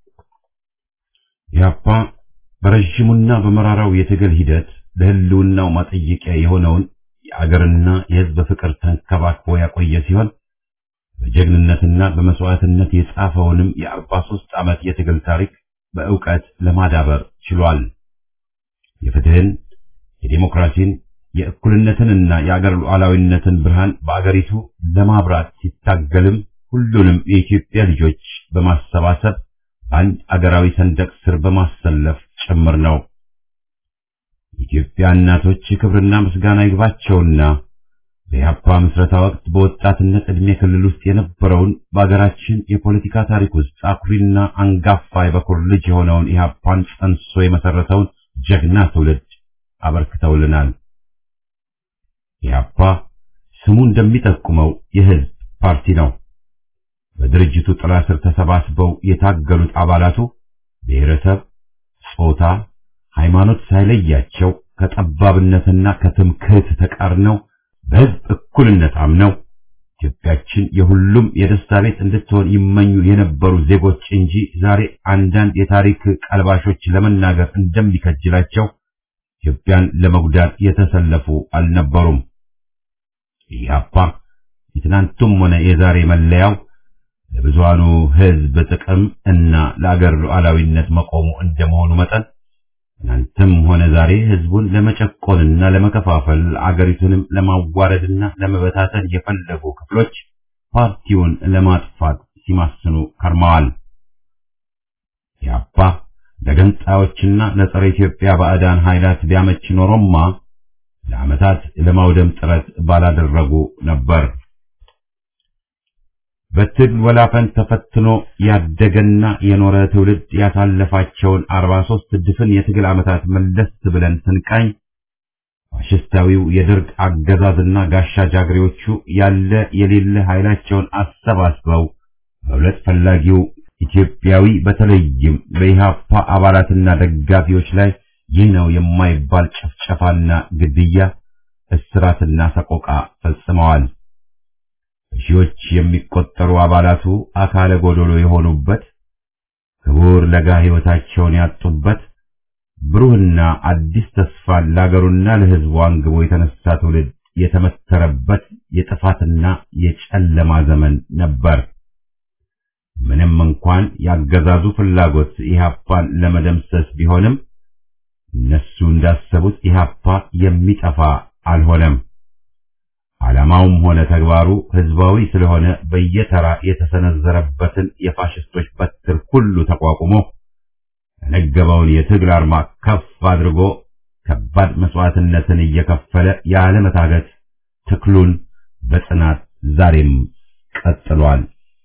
ኢህአፓ በረዥሙና በመራራው የትግል ሂደት ለህልውናው ማጠየቂያ የሆነውን የአገርና የህዝብ ፍቅር ተንከባክቦ ያቆየ ሲሆን በጀግንነትና በመስዋዕትነት የጻፈውንም የአርባ ሦስት ዓመት የትግል ታሪክ በእውቀት ለማዳበር ችሏል። የፍትህን፣ የዲሞክራሲን፣ የእኩልነትንና የአገር ሉዓላዊነትን ብርሃን በአገሪቱ ለማብራት ሲታገልም ሁሉንም የኢትዮጵያ ልጆች በማሰባሰብ አንድ አገራዊ ሰንደቅ ስር በማሰለፍ ጭምር ነው። የኢትዮጵያ እናቶች ክብርና ምስጋና ይግባቸውና በኢህአፓ ምስረታ ወቅት በወጣትነት ዕድሜ ክልል ውስጥ የነበረውን በአገራችን የፖለቲካ ታሪክ ውስጥ አኩሪና አንጋፋ የበኩር ልጅ የሆነውን ኢህአፓን ጸንሶ የመሰረተውን ጀግና ትውልድ አበርክተውልናል። ኢህአፓ ስሙ እንደሚጠቁመው የህዝብ ፓርቲ ነው። በድርጅቱ ጥላ ስር ተሰባስበው የታገሉት አባላቱ ብሔረሰብ፣ ጾታ፣ ሃይማኖት ሳይለያቸው ከጠባብነትና ከትምክህት ተቃርነው በህዝብ እኩልነት አምነው ኢትዮጵያችን የሁሉም የደስታ ቤት እንድትሆን ይመኙ የነበሩ ዜጎች እንጂ ዛሬ አንዳንድ የታሪክ ቀልባሾች ለመናገር እንደሚከጅላቸው ኢትዮጵያን ለመጉዳት የተሰለፉ አልነበሩም። ኢህአፓ የትናንቱም ሆነ የዛሬ መለያው ለብዙሃኑ ህዝብ ጥቅም እና ለአገር ሉዓላዊነት መቆሙ እንደመሆኑ መጠን ትናንትም ሆነ ዛሬ ህዝቡን ለመጨቆንና ለመከፋፈል አገሪቱንም ለማዋረድና ለመበታተን የፈለጉ ክፍሎች ፓርቲውን ለማጥፋት ሲማስኑ ከርመዋል። ኢህአፓ ለገንጣዮችና ለጸረ ኢትዮጵያ ባዕዳን ኃይላት ቢያመች ኖሮማ ለዓመታት ለማውደም ጥረት ባላደረጉ ነበር። በትግል ወላፈን ተፈትኖ ያደገና የኖረ ትውልድ ያሳለፋቸውን 43 ድፍን የትግል ዓመታት መለስ ብለን ስንቃኝ ፋሽስታዊው የደርግ አገዛዝና ጋሻ ጃግሬዎቹ ያለ የሌለ ኃይላቸውን አሰባስበው በሁለት ፈላጊው ኢትዮጵያዊ በተለይም በኢህአፓ አባላትና ደጋፊዎች ላይ ይህ ነው የማይባል ጭፍጨፋና ግድያ፣ እስራትና ሰቆቃ ፈጽመዋል። ሺዎች የሚቆጠሩ አባላቱ አካለ ጎዶሎ የሆኑበት ክቡር ለጋ ሕይወታቸውን ያጡበት ብሩህና አዲስ ተስፋን ለአገሩና ለሕዝቡ አንግቦ የተነሳ ትውልድ የተመተረበት የጥፋትና የጨለማ ዘመን ነበር። ምንም እንኳን ያገዛዙ ፍላጎት ኢህአፓን ለመደምሰስ ቢሆንም እነሱ እንዳሰቡት ኢህአፓ የሚጠፋ አልሆነም። ዓላማውም ሆነ ተግባሩ ህዝባዊ ስለሆነ በየተራ የተሰነዘረበትን የፋሽስቶች በትር ሁሉ ተቋቁሞ የነገበውን የትግል አርማ ከፍ አድርጎ ከባድ መስዋዕትነትን እየከፈለ ያለመታገት ትክሉን በጽናት ዛሬም ቀጥሏል።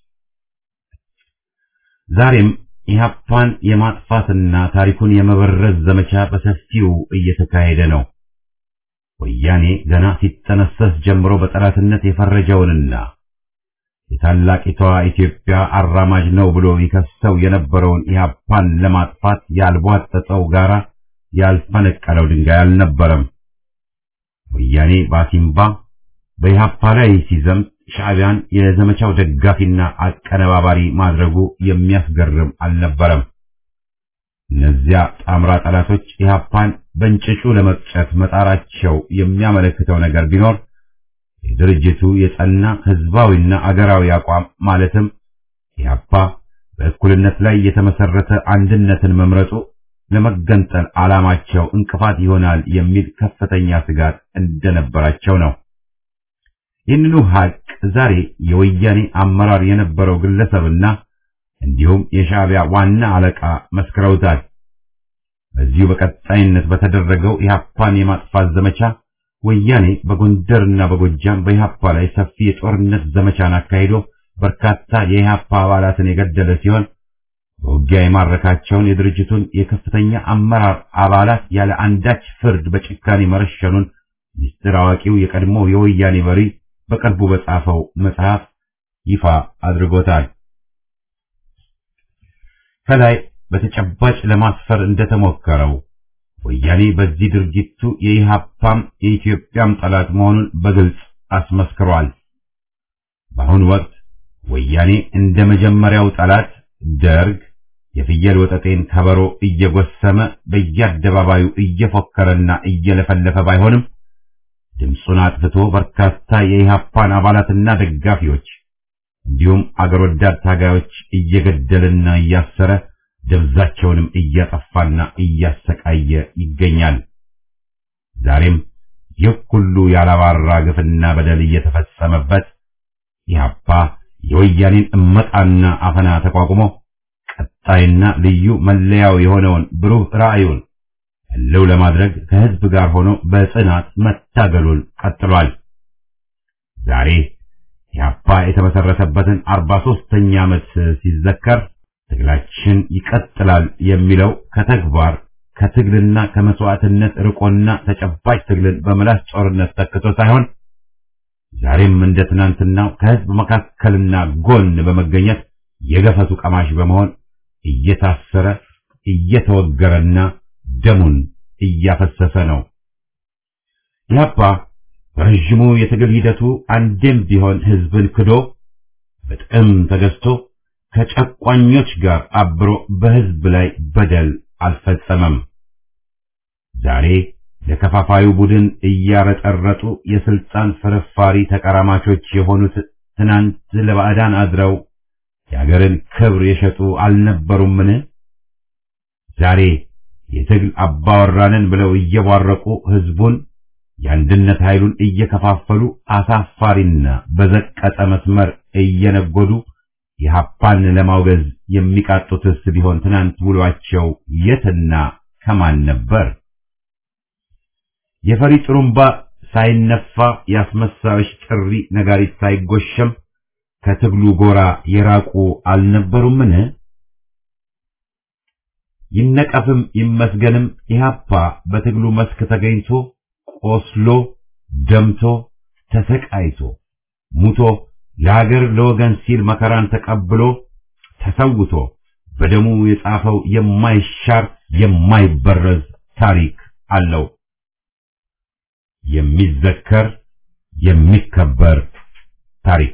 ዛሬም ኢህአፓን የማጥፋትና ታሪኩን የመበረዝ ዘመቻ በሰፊው እየተካሄደ ነው። ወያኔ ገና ሲጠነሰስ ጀምሮ በጠላትነት የፈረጀውንና የታላቂቷ ኢትዮጵያ አራማጅ ነው ብሎ ይከሰው የነበረውን ኢህአፓን ለማጥፋት ያልቧጠጠው ጋራ ያልፈነቀለው ድንጋይ አልነበረም። ወያኔ ባሲምባ በኢህአፓ ላይ ሲዘምት ሻዕቢያን የዘመቻው ደጋፊና አቀነባባሪ ማድረጉ የሚያስገርም አልነበረም። እነዚያ ጣምራ ጠላቶች ኢህአፓን በእንጭጩ ለመቅጨት መጣራቸው የሚያመለክተው ነገር ቢኖር የድርጅቱ የጸና ህዝባዊና አገራዊ አቋም ማለትም ኢህአፓ በእኩልነት ላይ የተመሰረተ አንድነትን መምረጡ ለመገንጠል ዓላማቸው እንቅፋት ይሆናል የሚል ከፍተኛ ስጋት እንደነበራቸው ነው። ይህንኑ ሀቅ ዛሬ የወያኔ አመራር የነበረው ግለሰብና እንዲሁም የሻዕቢያ ዋና አለቃ መስክረውታል። በዚሁ በቀጣይነት በተደረገው ኢህአፓን የማጥፋት ዘመቻ ወያኔ በጎንደርና በጎጃም በኢህአፓ ላይ ሰፊ የጦርነት ዘመቻን አካሂዶ በርካታ የኢህአፓ አባላትን የገደለ ሲሆን በውጊያ የማረካቸውን የድርጅቱን የከፍተኛ አመራር አባላት ያለ አንዳች ፍርድ በጭካኔ መረሸኑን ሚስጥር አዋቂው የቀድሞ የወያኔ መሪ በቅርቡ በጻፈው መጽሐፍ ይፋ አድርጎታል። ከላይ በተጨባጭ ለማስፈር እንደተሞከረው ወያኔ በዚህ ድርጊቱ የኢህአፓም የኢትዮጵያም ጠላት መሆኑን በግልጽ አስመስክሯል። በአሁኑ ወቅት ወያኔ እንደ መጀመሪያው ጠላት ደርግ የፍየል ወጠጤን ከበሮ እየጎሰመ በየአደባባዩ እየፎከረና እየለፈለፈ ባይሆንም ድምፁን አጥፍቶ በርካታ የኢህአፓን አባላትና ደጋፊዎች እንዲሁም አገር ወዳድ ታጋዮች እየገደለና እያሰረ ደብዛቸውንም እያጠፋና እያሰቃየ ይገኛል። ዛሬም ይህ ሁሉ ያላባራ ግፍና በደል እየተፈጸመበት ኢህአፓ የወያኔን እመጣና አፈና ተቋቁሞ ቀጣይና ልዩ መለያው የሆነውን ብሩህ ራዕዩን ህልው ለማድረግ ከህዝብ ጋር ሆኖ በጽናት መታገሉን ቀጥሏል። ዛሬ ኢህአፓ የተመሰረተበትን አርባ ሦስተኛ ዓመት ሲዘከር ትግላችን ይቀጥላል የሚለው ከተግባር ከትግልና ከመስዋዕትነት ርቆና ተጨባጭ ትግልን በምላስ ጦርነት ተክቶ ሳይሆን ዛሬም እንደ ትናንትናው ከህዝብ መካከልና ጎን በመገኘት የገፈቱ ቀማሽ በመሆን እየታሰረ እየተወገረና ደሙን እያፈሰሰ ነው። ኢህአፓ በረዥሙ የትግል ሂደቱ አንዴም ቢሆን ህዝብን ክዶ በጥቅም ተገዝቶ ከጨቋኞች ጋር አብሮ በህዝብ ላይ በደል አልፈጸመም። ዛሬ ለከፋፋዩ ቡድን እያረጠረጡ የስልጣን ፍርፋሪ ተቀራማቾች የሆኑት ትናንት ለባዕዳን አድረው የአገርን ክብር የሸጡ አልነበሩምን? ዛሬ የትግል አባወራንን ብለው እየቧረቁ ህዝቡን የአንድነት ኃይሉን እየከፋፈሉ አሳፋሪና በዘቀጠ መስመር እየነጎዱ የሀፓን ለማውገዝ የሚቃጡትስ ቢሆን ትናንት ውሏቸው የትና ከማን ነበር? የፈሪ ጥሩምባ ሳይነፋ የአስመሳዮች ጥሪ ነጋሪት ሳይጎሸም ከትግሉ ጎራ የራቁ አልነበሩምን? ይነቀፍም ይመስገንም ኢህአፓ በትግሉ መስክ ተገኝቶ ቆስሎ ደምቶ ተሰቃይቶ ሙቶ ለሀገር ለወገን ሲል መከራን ተቀብሎ ተሰውቶ በደሙ የጻፈው የማይሻር የማይበረዝ ታሪክ አለው። የሚዘከር የሚከበር ታሪክ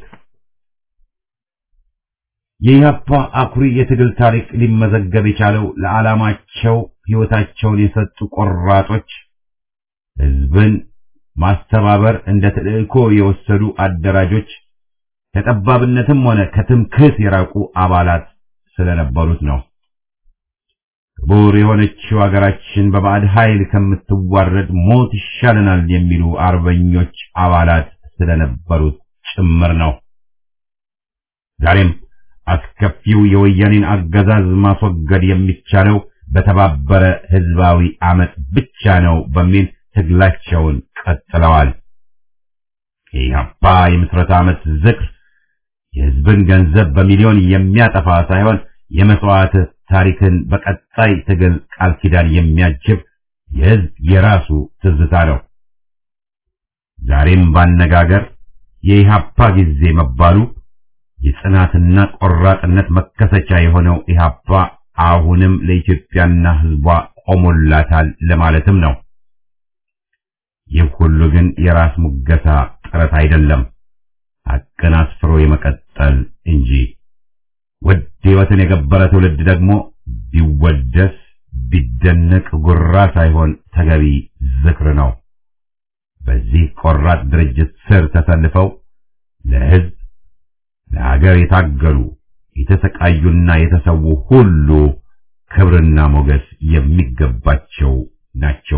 የኢህአፓ አኩሪ የትግል ታሪክ ሊመዘገብ የቻለው ለዓላማቸው ሕይወታቸውን የሰጡ ቆራጦች፣ ህዝብን ማስተባበር እንደ ተልእኮ የወሰዱ አደራጆች፣ ከጠባብነትም ሆነ ከትምክህት የራቁ አባላት ስለነበሩት ነው። ክቡር የሆነችው አገራችን በባዕድ ኃይል ከምትዋረድ ሞት ይሻለናል የሚሉ አርበኞች አባላት ስለነበሩት ጭምር ነው። ዛሬም አስከፊው የወያኔን አገዛዝ ማስወገድ የሚቻለው በተባበረ ህዝባዊ አመፅ ብቻ ነው በሚል ትግላቸውን ቀጥለዋል። የኢህአፓ የምስረታ ዓመት ዝክር የህዝብን ገንዘብ በሚሊዮን የሚያጠፋ ሳይሆን የመስዋዕት ታሪክን በቀጣይ ትግል ቃል ኪዳን የሚያጅብ የህዝብ የራሱ ትዝታ ነው። ዛሬም ባነጋገር የኢህአፓ ጊዜ መባሉ የጽናትና ቆራጥነት መከሰቻ የሆነው ኢህአፓ አሁንም ለኢትዮጵያና ህዝቧ ቆሞላታል ለማለትም ነው። ይህ ሁሉ ግን የራስ ሙገሳ ጥረት አይደለም፣ ሐቅን አስፍሮ የመቀጠል እንጂ። ውድ ህይወትን የገበረ ትውልድ ደግሞ ቢወደስ ቢደነቅ ጉራ ሳይሆን ተገቢ ዝክር ነው። በዚህ ቆራጥ ድርጅት ስር ተሰልፈው ለህዝብ ለሀገር የታገሉ የተሰቃዩና የተሰዉ ሁሉ ክብርና ሞገስ የሚገባቸው ናቸው።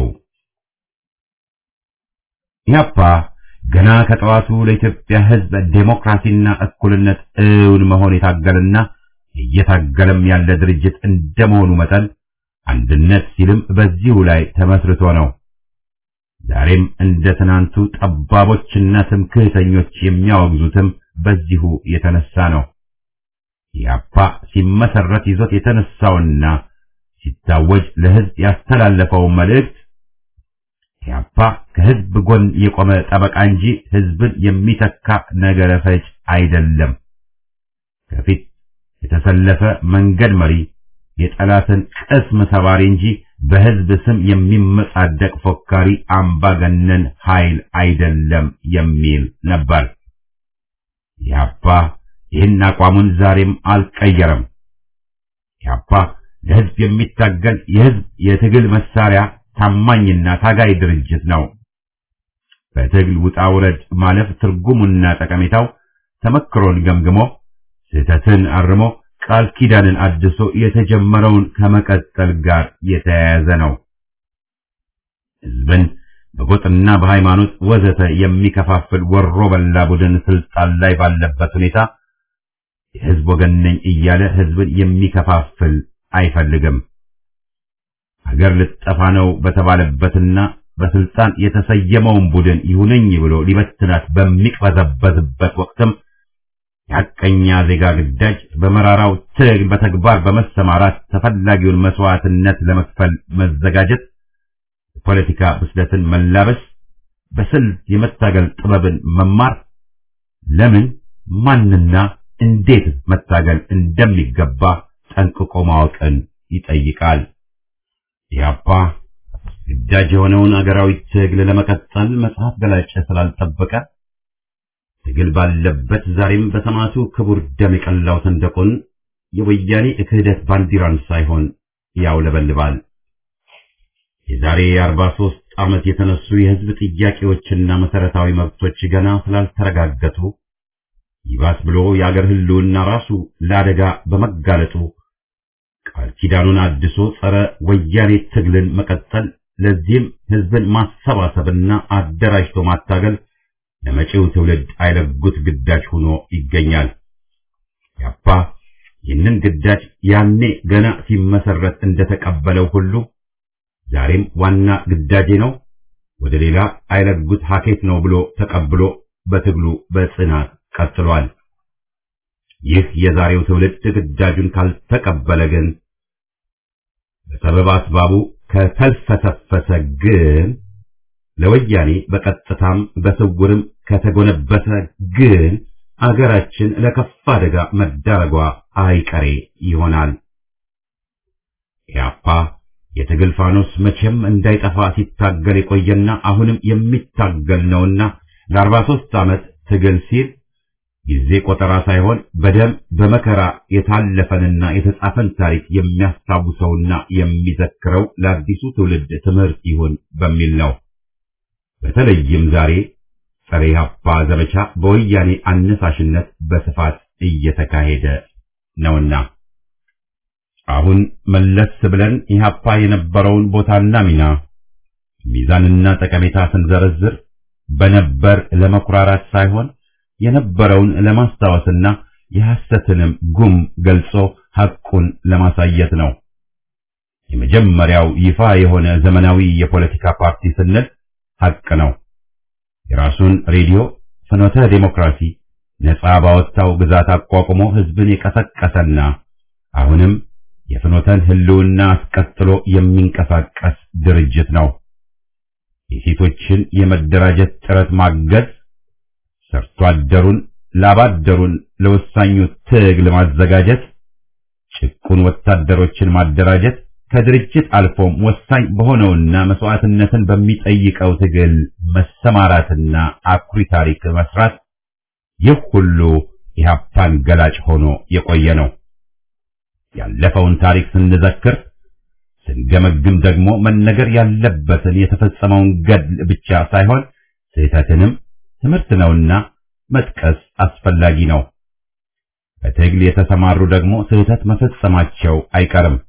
ኢህአፓ ገና ከጠዋቱ ለኢትዮጵያ ህዝብ ዴሞክራሲና እኩልነት እውን መሆን የታገለና እየታገለም ያለ ድርጅት እንደመሆኑ መጠን አንድነት ሲልም በዚሁ ላይ ተመስርቶ ነው። ዛሬም እንደ ትናንቱ ጠባቦችና ትምክህተኞች የሚያወግዙትም በዚሁ የተነሳ ነው። ኢህአፓ ሲመሰረት ይዞት የተነሳውና ሲታወጅ ለህዝብ ያስተላለፈው መልእክት ኢህአፓ ከህዝብ ጎን የቆመ ጠበቃ እንጂ ህዝብን የሚተካ ነገረ ፈጅ አይደለም። ከፊት የተሰለፈ መንገድ መሪ፣ የጠላትን ቅስም ሰባሪ እንጂ በህዝብ ስም የሚመጻደቅ ፎካሪ አምባገነን ኃይል አይደለም የሚል ነበር። ኢህአፓ ይህን አቋሙን ዛሬም አልቀየረም። ኢህአፓ ለህዝብ የሚታገል የህዝብ የትግል መሳሪያ ታማኝና ታጋይ ድርጅት ነው። በትግል ውጣ ውረድ ማለፍ ትርጉሙና ጠቀሜታው ተመክሮን ገምግሞ ስህተትን አርሞ ቃል ኪዳንን አድሶ የተጀመረውን ከመቀጠል ጋር የተያያዘ ነው። ህዝብን በጎጥና በሃይማኖት ወዘተ የሚከፋፍል ወሮ በላ ቡድን ስልጣን ላይ ባለበት ሁኔታ የህዝብ ወገን ነኝ እያለ ህዝብን የሚከፋፍል አይፈልግም። ሀገር ልጠፋ ነው በተባለበትና በስልጣን የተሰየመውን ቡድን ይሁነኝ ብሎ ሊበትናት በሚቅበዘበዝበት ወቅትም የሐቀኛ ዜጋ ግዳጅ በመራራው ትግል በተግባር በመሰማራት ተፈላጊውን መስዋዕትነት ለመክፈል መዘጋጀት፣ የፖለቲካ ብስለትን መላበስ፣ በስልት የመታገል ጥበብን መማር፣ ለምን ማንና እንዴት መታገል እንደሚገባ ጠንቅቆ ማወቅን ይጠይቃል። ኢህአፓ ግዳጅ የሆነውን አገራዊ ትግል ለመቀጠል መጽሐፍ ገላጭ ስላልጠበቀ ትግል ባለበት ዛሬም በሰማዕቱ ክቡር ደም የቀላው ሰንደቁን የወያኔ ክህደት ባንዲራን ሳይሆን ያውለበልባል። የዛሬ የአርባ ሦስት ዓመት የተነሱ የህዝብ ጥያቄዎችና መሰረታዊ መብቶች ገና ስላልተረጋገጡ ይባስ ብሎ የአገር ህልውና ራሱ ለአደጋ በመጋለጡ ቃል ኪዳኑን አድሶ ጸረ ወያኔ ትግልን መቀጠል፣ ለዚህም ህዝብን ማሰባሰብና አደራጅቶ ማታገል ለመጪው ትውልድ አይለጉት ግዳጅ ሆኖ ይገኛል። ያፓ ይህንን ግዳጅ ያኔ ገና ሲመሰረት እንደተቀበለው ሁሉ ዛሬም ዋና ግዳጄ ነው፣ ወደ ሌላ አይለጉት ሀኬት ነው ብሎ ተቀብሎ በትግሉ በጽናት ቀጥሏል። ይህ የዛሬው ትውልድ ግዳጁን ካልተቀበለ ግን በሰበብ አስባቡ ከተልፈሰፈሰ ግን ለወያኔ በቀጥታም በስውርም ከተጎነበሰ ግን አገራችን ለከፋ አደጋ መዳረጓ አይቀሬ ይሆናል። ኢህአፓ የትግል ፋኖስ መቼም እንዳይጠፋ ሲታገል የቆየና አሁንም የሚታገል ነውና ለአርባ ሦስት ዓመት ትግል ሲል ጊዜ ቆጠራ ሳይሆን በደም በመከራ የታለፈንና የተጻፈን ታሪክ የሚያስታውሰውና የሚዘክረው ለአዲሱ ትውልድ ትምህርት ይሁን በሚል ነው። በተለይም ዛሬ ጸረ ኢህአፓ ዘመቻ በወያኔ አነሳሽነት በስፋት እየተካሄደ ነውና አሁን መለስ ብለን ኢህአፓ የነበረውን ቦታና ሚና ሚዛንና ጠቀሜታ ስንዘረዝር በነበር ለመኩራራት ሳይሆን የነበረውን ለማስታወስና የሐሰትንም ጉም ገልጾ ሐቁን ለማሳየት ነው። የመጀመሪያው ይፋ የሆነ ዘመናዊ የፖለቲካ ፓርቲ ስንል ሐቅ ነው። የራሱን ሬዲዮ ፍኖተ ዴሞክራሲ ነጻ ባወጣው ግዛት አቋቁሞ ህዝብን የቀሰቀሰና አሁንም የፍኖተን ህልውና አስቀጥሎ የሚንቀሳቀስ ድርጅት ነው። የሴቶችን የመደራጀት ጥረት ማገዝ፣ ሰርቶ አደሩን ላባደሩን ለወሳኙ ትግል ማዘጋጀት፣ ጭቁን ወታደሮችን ማደራጀት ከድርጅት አልፎም ወሳኝ በሆነውና መስዋዕትነትን በሚጠይቀው ትግል መሰማራትና አኩሪ ታሪክ መስራት ይህ ሁሉ ኢህአፓን ገላጭ ሆኖ የቆየ ነው። ያለፈውን ታሪክ ስንዘክር ስንገመግም ደግሞ መነገር ያለበትን የተፈጸመውን ገድል ብቻ ሳይሆን ስህተትንም ትምህርት ነውና መጥቀስ አስፈላጊ ነው። በትግል የተሰማሩ ደግሞ ስህተት መፈጸማቸው አይቀርም።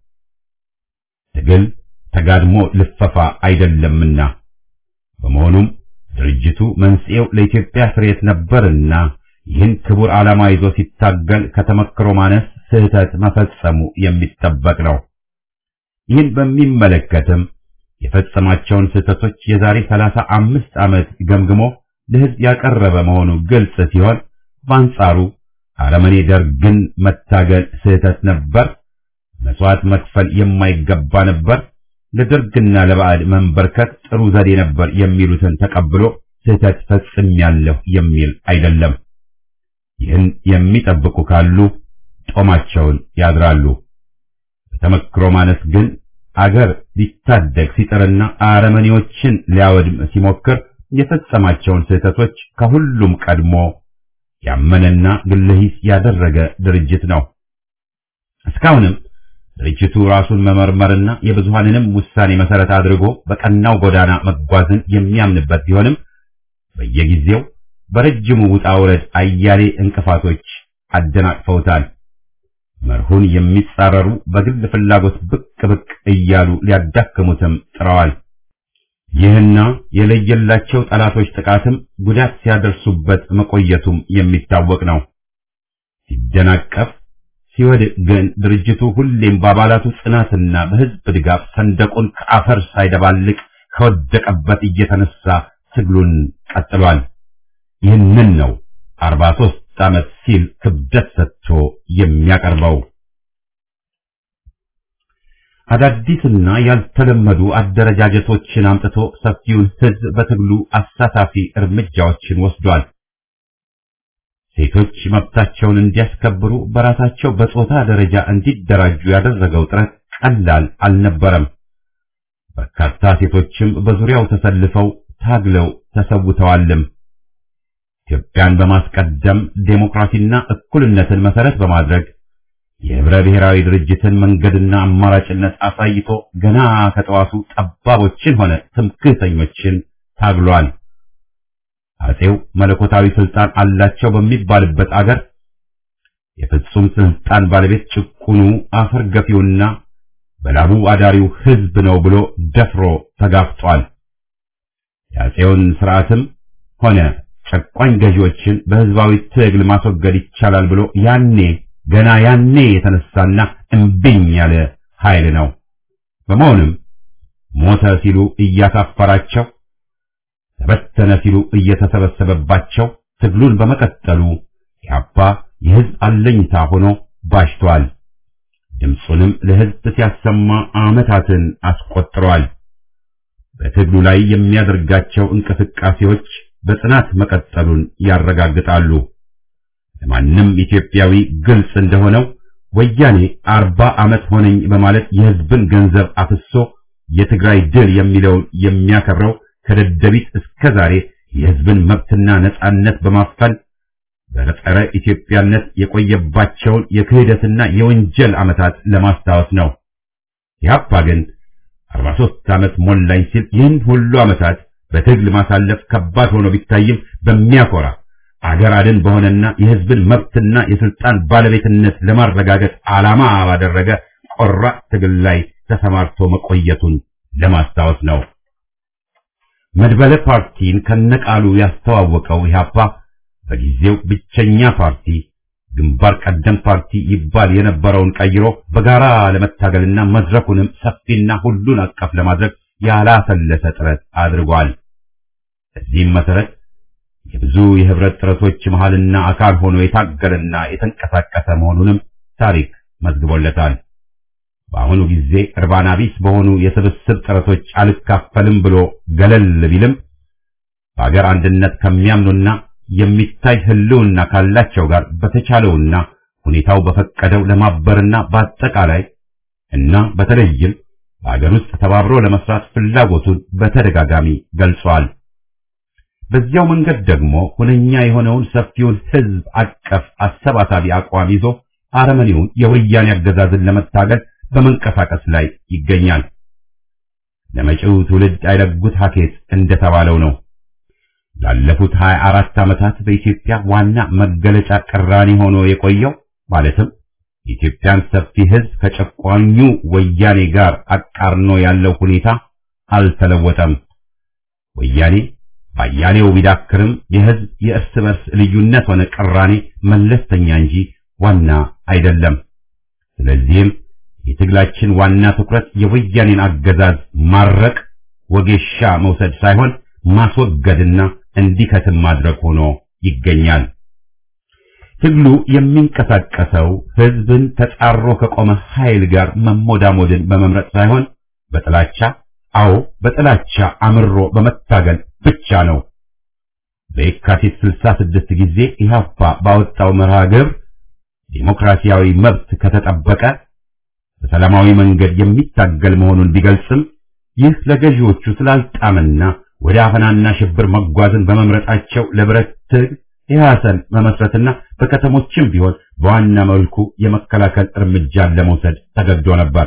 ትግል ተጋድሞ ልፈፋ አይደለምና በመሆኑም ድርጅቱ መንስኤው ለኢትዮጵያ ፍሬት ነበርና ይህን ክቡር ዓላማ ይዞ ሲታገል ከተመክሮ ማነስ ስህተት መፈጸሙ የሚጠበቅ ነው። ይህን በሚመለከትም የፈጸማቸውን ስህተቶች የዛሬ ሰላሳ አምስት ዓመት ገምግሞ ለሕዝብ ያቀረበ መሆኑ ግልጽ ሲሆን በአንጻሩ አረመኔ ደርግን መታገል ስህተት ነበር፣ መስዋዕት መክፈል የማይገባ ነበር፣ ለደርግና ለባዕድ መንበርከት ጥሩ ዘዴ ነበር የሚሉትን ተቀብሎ ስህተት ፈጽሜያለሁ የሚል አይደለም። ይህን የሚጠብቁ ካሉ ጦማቸውን ያድራሉ። በተመክሮ ማነስ ግን አገር ሊታደግ ሲጥርና አረመኔዎችን ሊያወድም ሲሞክር የፈጸማቸውን ስህተቶች ከሁሉም ቀድሞ ያመነና ግለሂስ ያደረገ ድርጅት ነው። እስካሁንም ድርጅቱ ራሱን መመርመርና የብዙሃንንም ውሳኔ መሰረት አድርጎ በቀናው ጎዳና መጓዝን የሚያምንበት ቢሆንም በየጊዜው በረጅሙ ውጣ ውረድ አያሌ እንቅፋቶች አደናቅፈውታል። መርሁን የሚጻረሩ በግል ፍላጎት ብቅ ብቅ እያሉ ሊያዳክሙትም ጥረዋል። ይህና የለየላቸው ጠላቶች ጥቃትም ጉዳት ሲያደርሱበት መቆየቱም የሚታወቅ ነው። ሲደናቀፍ ሲወድቅ ግን ድርጅቱ ሁሌም በአባላቱ ጽናትና በሕዝብ ድጋፍ ሰንደቁን ከአፈር ሳይደባልቅ ከወደቀበት እየተነሳ ትግሉን ቀጥሏል። ይህንን ነው አርባ ሦስት ዓመት ሲል ክብደት ሰጥቶ የሚያቀርበው። አዳዲስና ያልተለመዱ አደረጃጀቶችን አምጥቶ ሰፊውን ሕዝብ በትግሉ አሳታፊ እርምጃዎችን ወስዷል። ሴቶች መብታቸውን እንዲያስከብሩ በራሳቸው በጾታ ደረጃ እንዲደራጁ ያደረገው ጥረት ቀላል አልነበረም። በርካታ ሴቶችም በዙሪያው ተሰልፈው ታግለው ተሰውተዋልም። ኢትዮጵያን በማስቀደም ዴሞክራሲና እኩልነትን መሰረት በማድረግ የህብረ ብሔራዊ ድርጅትን መንገድና አማራጭነት አሳይቶ ገና ከጠዋቱ ጠባቦችን ሆነ ትምክህተኞችን ታግሏል። አጼው መለኮታዊ ስልጣን አላቸው በሚባልበት አገር የፍጹም ስልጣን ባለቤት ጭቁኑ አፈር ገፊውና በላቡ አዳሪው ህዝብ ነው ብሎ ደፍሮ ተጋፍጧል። የአጼውን ስርዓትም ሆነ ጨቋኝ ገዢዎችን በህዝባዊ ትግል ማስወገድ ይቻላል ብሎ ያኔ ገና ያኔ የተነሳና እምቢኝ ያለ ኃይል ነው። በመሆኑም ሞተ ሲሉ እያሳፈራቸው፣ ተበተነ ሲሉ እየተሰበሰበባቸው ትግሉን በመቀጠሉ ኢህአፓ የህዝብ አለኝታ ሆኖ ባሽቷል። ድምፁንም ለህዝብ ሲያሰማ ዓመታትን አስቆጥሯል። በትግሉ ላይ የሚያደርጋቸው እንቅስቃሴዎች በጽናት መቀጠሉን ያረጋግጣሉ። ለማንም ኢትዮጵያዊ ግልጽ እንደሆነው ወያኔ አርባ ዓመት ሆነኝ በማለት የህዝብን ገንዘብ አፍሶ የትግራይ ድል የሚለውን የሚያከብረው ከደደቢት እስከ ዛሬ የህዝብን መብትና ነጻነት በማፈን በጸረ ኢትዮጵያነት የቆየባቸውን የክህደትና የወንጀል ዓመታት ለማስታወስ ነው። ኢህአፓ ግን 43 ዓመት ሞላኝ ሲል ይህን ሁሉ ዓመታት በትግል ማሳለፍ ከባድ ሆኖ ቢታይም በሚያኮራ አገር አድን በሆነና የህዝብን መብትና የስልጣን ባለቤትነት ለማረጋገጥ ዓላማ ባደረገ ቆራጥ ትግል ላይ ተሰማርቶ መቆየቱን ለማስታወስ ነው። መድበለ ፓርቲን ከነቃሉ ያስተዋወቀው ኢህአፓ በጊዜው ብቸኛ ፓርቲ ግንባር ቀደም ፓርቲ ይባል የነበረውን ቀይሮ በጋራ ለመታገልና መድረኩንም ሰፊና ሁሉን አቀፍ ለማድረግ ያላሰለሰ ጥረት አድርጓል። በዚህም መሰረት የብዙ የህብረት ጥረቶች መሃልና አካል ሆኖ የታገለና የተንቀሳቀሰ መሆኑንም ታሪክ መዝግቦለታል። በአሁኑ ጊዜ እርባና ቢስ በሆኑ የስብስብ ጥረቶች አልካፈልም ብሎ ገለል ቢልም በአገር አንድነት ከሚያምኑና የሚታይ ህልውና ካላቸው ጋር በተቻለውና ሁኔታው በፈቀደው ለማበርና በአጠቃላይ እና በተለይም በአገር ውስጥ ተባብሮ ለመስራት ፍላጎቱን በተደጋጋሚ ገልጿል። በዚያው መንገድ ደግሞ ሁነኛ የሆነውን ሰፊውን ህዝብ አቀፍ አሰባሳቢ አቋም ይዞ አረመኔውን የወያኔ አገዛዝን ለመታገል በመንቀሳቀስ ላይ ይገኛል። ለመጪው ትውልድ አይለጉት ሀኬት እንደተባለው ነው። ላለፉት 24 ዓመታት በኢትዮጵያ ዋና መገለጫ ቅራኔ ሆኖ የቆየው ማለትም የኢትዮጵያን ሰፊ ህዝብ ከጨቋኙ ወያኔ ጋር አቃርኖ ያለው ሁኔታ አልተለወጠም። ወያኔ ባያሌው ቢዳክርም የህዝብ የእርስ በርስ ልዩነት ሆነ ቅራኔ መለስተኛ እንጂ ዋና አይደለም። ስለዚህም የትግላችን ዋና ትኩረት የወያኔን አገዛዝ ማረቅ፣ ወጌሻ መውሰድ ሳይሆን ማስወገድና እንዲከትም ማድረግ ሆኖ ይገኛል። ትግሉ የሚንቀሳቀሰው ህዝብን ተጻሮ ከቆመ ኃይል ጋር መሞዳሞድን በመምረጥ ሳይሆን በጥላቻ አዎ በጥላቻ አምሮ በመታገል ብቻ ነው። በየካቲት 66 ጊዜ ኢህአፓ ባወጣው መርሃ ግብር ዲሞክራሲያዊ መብት ከተጠበቀ በሰላማዊ መንገድ የሚታገል መሆኑን ቢገልጽም ይህ ለገዢዎቹ ስላልጣምና ወደ አፈናና ሽብር መጓዝን በመምረጣቸው ለብረት ትግል ኢህአሰን መመስረትና በከተሞችም ቢሆን በዋና መልኩ የመከላከል እርምጃን ለመውሰድ ተገዶ ነበር።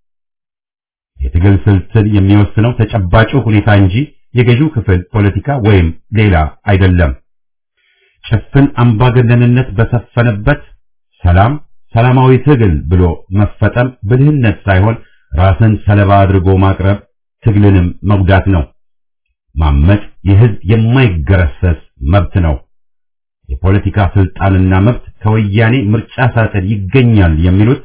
የትግል ስልትን የሚወስነው ተጨባጩ ሁኔታ እንጂ የገዢው ክፍል ፖለቲካ ወይም ሌላ አይደለም። ጭፍን አምባገነንነት በሰፈነበት ሰላም ሰላማዊ ትግል ብሎ መፈጠም ብልህነት ሳይሆን ራስን ሰለባ አድርጎ ማቅረብ ትግልንም መጉዳት ነው። ማመጽ የህዝብ የማይገረሰስ መብት ነው። የፖለቲካ ስልጣንና መብት ከወያኔ ምርጫ ሳጥን ይገኛል የሚሉት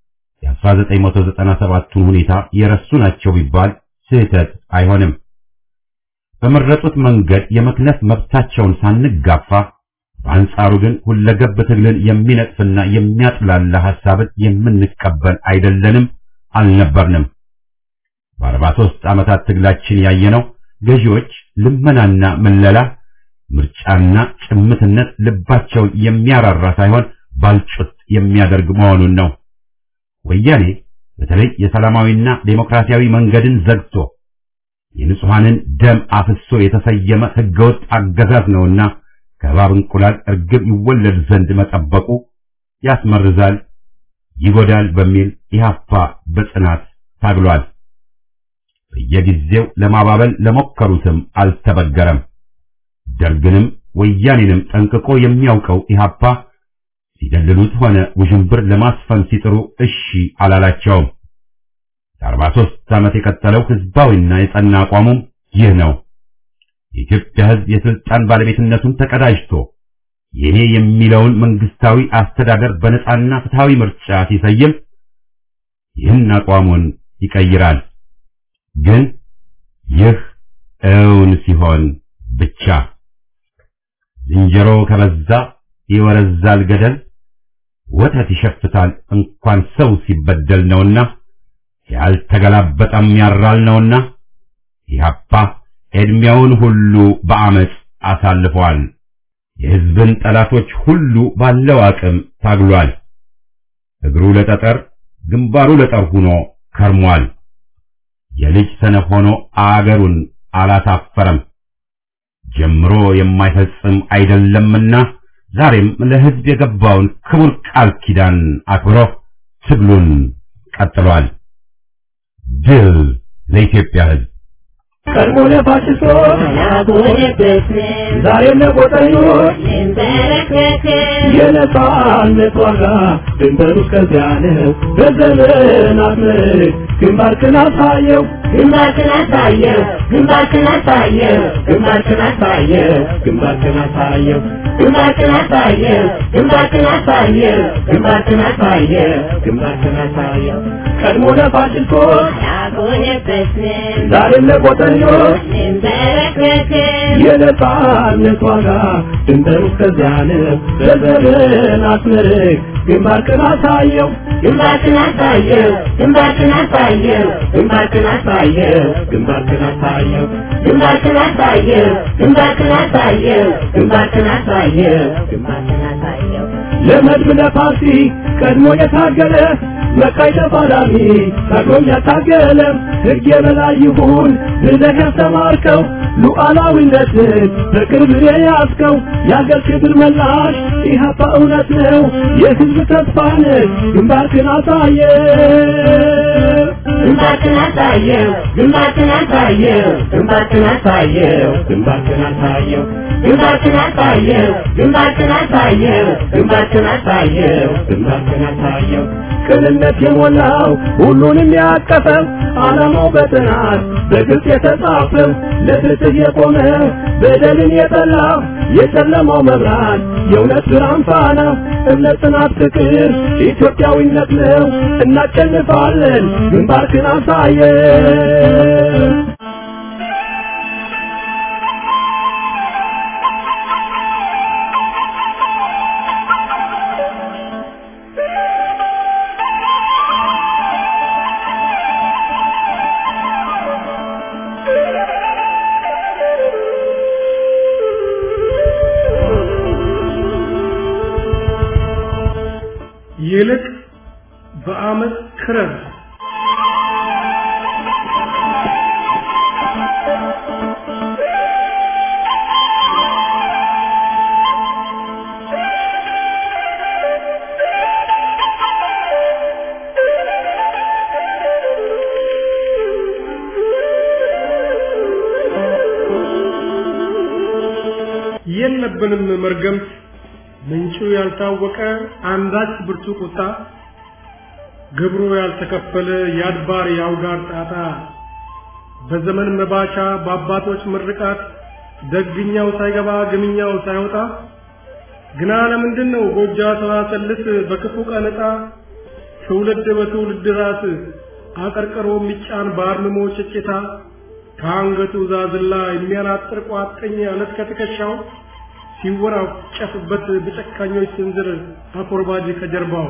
የ1997ቱን ሁኔታ የረሱ ናቸው ቢባል ስህተት አይሆንም። በመረጡት መንገድ የመክነፍ መብታቸውን ሳንጋፋ በአንጻሩ ግን ሁለገብ ትግልን የሚነጥፍና የሚያጥላላ ሐሳብን የምንቀበል አይደለንም፣ አልነበርንም። በአርባ ሦስት ዓመታት ትግላችን ያየነው ገዢዎች ልመናና ምለላ፣ ምርጫና ጭምትነት ልባቸውን የሚያራራ ሳይሆን ባልጩት የሚያደርግ መሆኑን ነው። ወያኔ በተለይ የሰላማዊና ዴሞክራሲያዊ መንገድን ዘግቶ የንጹሐንን ደም አፍሶ የተሰየመ ህገወጥ አገዛዝ ነውና ከእባብ እንቁላል እርግብ ይወለድ ዘንድ መጠበቁ ያስመርዛል፣ ይጎዳል በሚል ኢህአፓ በጽናት ታግሏል። በየጊዜው ለማባበል ለሞከሩትም አልተበገረም። ደርግንም ወያኔንም ጠንቅቆ የሚያውቀው ኢህአፓ ሲደልሉት ሆነ ውዥንብር ለማስፈን ሲጥሩ እሺ አላላቸውም። ለአርባ ሦስት ዓመት የቀጠለው ህዝባዊና የጸና አቋሙም ይህ ነው። የኢትዮጵያ ህዝብ የስልጣን ባለቤትነቱን ተቀዳጅቶ የኔ የሚለውን መንግስታዊ አስተዳደር በነጻና ፍትሃዊ ምርጫ ሲሰይም ይህን አቋሙን ይቀይራል። ግን ይህ እውን ሲሆን ብቻ ዝንጀሮ ከበዛ ይወረዛል ገደል ወተት ይሸፍታል እንኳን ሰው ሲበደል ነውና ያልተገላበጠም ያራል ነውና ኢህአፓ ዕድሜውን ሁሉ በአመፅ አሳልፈዋል። የሕዝብን ጠላቶች ሁሉ ባለው አቅም ታግሏል። እግሩ ለጠጠር ግንባሩ ለጠር ሆኖ ከርሟል። የልጅ ሰነፍ ሆኖ አገሩን አላሳፈረም። ጀምሮ የማይፈጽም አይደለምና ዛሬም ለሕዝብ የገባውን ክቡር ቃል ኪዳን አክብሮ ትግሉን ቀጥሏል። ድል ለኢትዮጵያ ሕዝብ! ቀድሞ ለፋሽስቶች ዛሬም ለቆጠኞች የነጻነት ዋጋ ድንበሩ እስከዚያ ነው። በዘመናት ምርክ ግንባርክን አሳየው ግንባርክን አሳየው ግንባርክን አሳየው ግንባርክን አሳየው ግንባርክን አሳየው ግንባርክን አሳየው ግንባርክን አሳየው ግንባርክን አሳየው ግንባርክን አሳየው ቀድሞ ለፋሽስቶች ያጎነበስን ዛሬም ለቆጠኞች እንበረከክን የነጻነት ዋጋ ድንበሩ እስከዚያ ነው። በዘመናት ምርክ ግንባርክን አሳየው ግንባርክን አሳየው ግንባርክን አሳየው ግንባርክን አሳየው ግንባርክን አሳየው ግንባርክን አሳየው ግንባርክን አሳየው ግንባርክን አሳየው ግንባርክን አሳየው ለመድብ ለፓርቲ ቀድሞ የታገለ መቃይ ተፋላሚ ታግሎም ያታገለ ሕግ የበላይ ይሁን ብለህ ያስተማርከው ሉዓላዊነትን በቅርብ የያዝከው የአገር ክብር መላሽ ኢህአፓ እውነት ነው የሕዝብ ተስፋ ነህ ግንባርክን አሳየ ግንባርክን አሳየው ግንባርክን አሳየው ግንባርክን አሳየው ግንባርክን አሳየው ግንባርክን አሳየው ግንባርክን አሳየው ግንባርክን አሳየው ግንባርክን አሳየው ቅንነት የሞላው ሁሉንም ያቀፈው ዓላማው በጥናት በግልጽ የተጻፈው ለፍትህ የቆመ በደልን የጠላ የጨለማው መብራት የእውነት ብርሃን ፋና እምነት፣ ጽናት፣ ፍቅር ኢትዮጵያዊነት ነው። እናሸንፋለን። ግንባርክን አሳየን። ይልቅ በአመት ክረር የለብንም መርገምት ምንጩ ያልታወቀ አንዳች ብርቱ ቁጣ ግብሩ ያልተከፈለ የአድባር የአውጋር ጣጣ በዘመን መባቻ በአባቶች ምርቃት ደግኛው ሳይገባ ግምኛው ሳይወጣ ግና ለምንድን ነው ጎጃ ሰዋሰልስ በክፉ ቀን ዕጣ ትውልድ በትውልድ ራስ አቀርቅሮ የሚጫን በአርምሞ ጭጭታ ከአንገቱ ዛዝላ የሚያናጥር ቋጥኝ አለት ከትከሻው ሲወራጨፍበት በጨካኞች ስንዝር አኮርባጅ ከጀርባው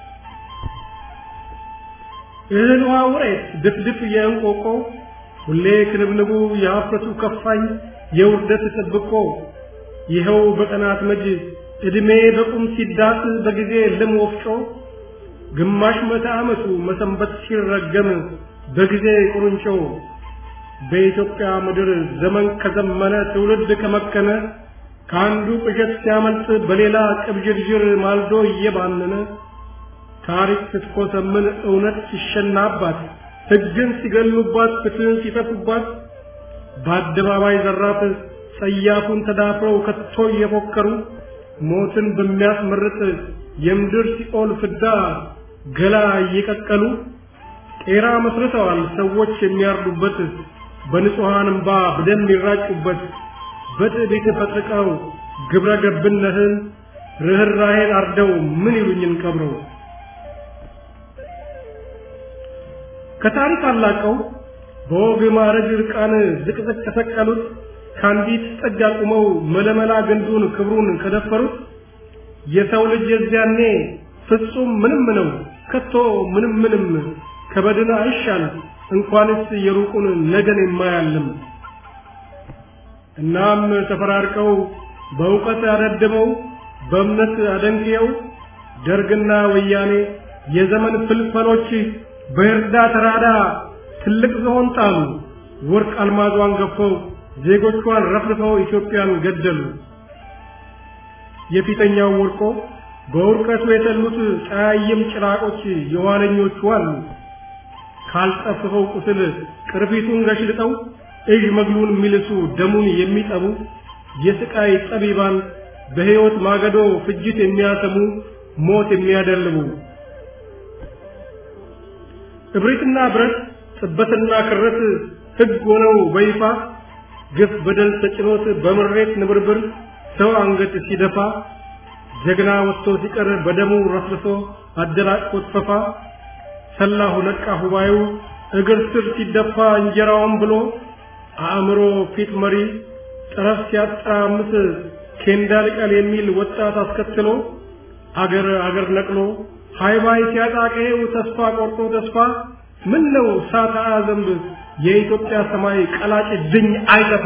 እህል ውሃ ውሬት ድፍድፍ የእንቆቆ ሁሌ ክንብንቡ የሀፍረቱ ከፋኝ የውርደት ጥብቆ ይኸው በቀናት መጅ ዕድሜ በቁም ሲዳስ በጊዜ ልም ወፍጮ ግማሽ መቶ ዓመቱ መሰንበት ሲረገም በጊዜ ቁርንጮ በኢትዮጵያ ምድር ዘመን ከዘመነ ትውልድ ከመከነ ከአንዱ ቅዠት ሲያመልጥ በሌላ ቅብዥርዥር ማልዶ እየባነነ ታሪክ ስትኮሰምን እውነት ሲሸናባት ሕግን ሲገሉባት ፍትህን ሲተፉባት በአደባባይ ዘራፍ ጸያፉን ተዳፍረው ከቶ እየፎከሩ ሞትን በሚያስመርጥ የምድር ሲኦል ፍዳ ገላ እየቀቀሉ ቄራ መስርተዋል ሰዎች የሚያርዱበት በንጹሐን እምባ በደም ይራጩበት በትዕቢት ፈጥቀው ግብረ ገብነትን ርኅራኄን አርደው ምን ይሉኝን ቀብረው ከታሪክ አላቀው በወግ ማዕረግ ዕርቃን ዝቅዝቅ ከሰቀሉት ከአንዲት ጥግ አቁመው መለመላ ግንዱን ክብሩን ከደፈሩት የሰው ልጅ የዚያኔ ፍጹም ምንም ነው ከቶ ምንም ምንም ከበድን አይሻል እንኳንስ የሩቁን ነገን የማያልም እናም ተፈራርቀው በእውቀት አደድመው በእምነት አደንቅየው ደርግና ወያኔ የዘመን ፍልፈሎች በእርዳ ተራዳ ትልቅ ዝሆን ጣሉ። ወርቅ አልማዟን ገፈው ዜጎቿን ረፍርፈው ኢትዮጵያን ገደሉ። የፊተኛው ወርቆ በውርቀቱ የተሉት ጫያይም ጭራቆች የኋለኞቹ አሉ። ካልጠፍፈው ቁስል ቅርፊቱን ገሽልጠው እዥ መግሉን የሚልሱ ደሙን የሚጠቡ የስቃይ ጠቢባን በሕይወት ማገዶ ፍጅት የሚያሰሙ ሞት የሚያደልቡ እብሪትና ብረት ጥበትና ክረት ሕግ ሆነው በይፋ ግፍ በደል ተጭኖት በምሬት ንብርብር ሰው አንገት ሲደፋ ጀግና ወጥቶ ሲቀር በደሙ ረፍርሶ አደናቅፎት ፈፋ ሰላሁ ነቃ ሁባዩ እግር ስር ሲደፋ እንጀራውን ብሎ አእምሮ ፊት መሪ ጠረፍ ሲያጠራምስ ኬንዳ ልቀል የሚል ወጣት አስከትሎ አገር አገር ነቅሎ ሃይባይ ሲያጣቀው ተስፋ ቆርጦ ተስፋ ምን ነው ሳታ ዘንብ የኢትዮጵያ ሰማይ ቀላጭ ድኝ አይጠፋ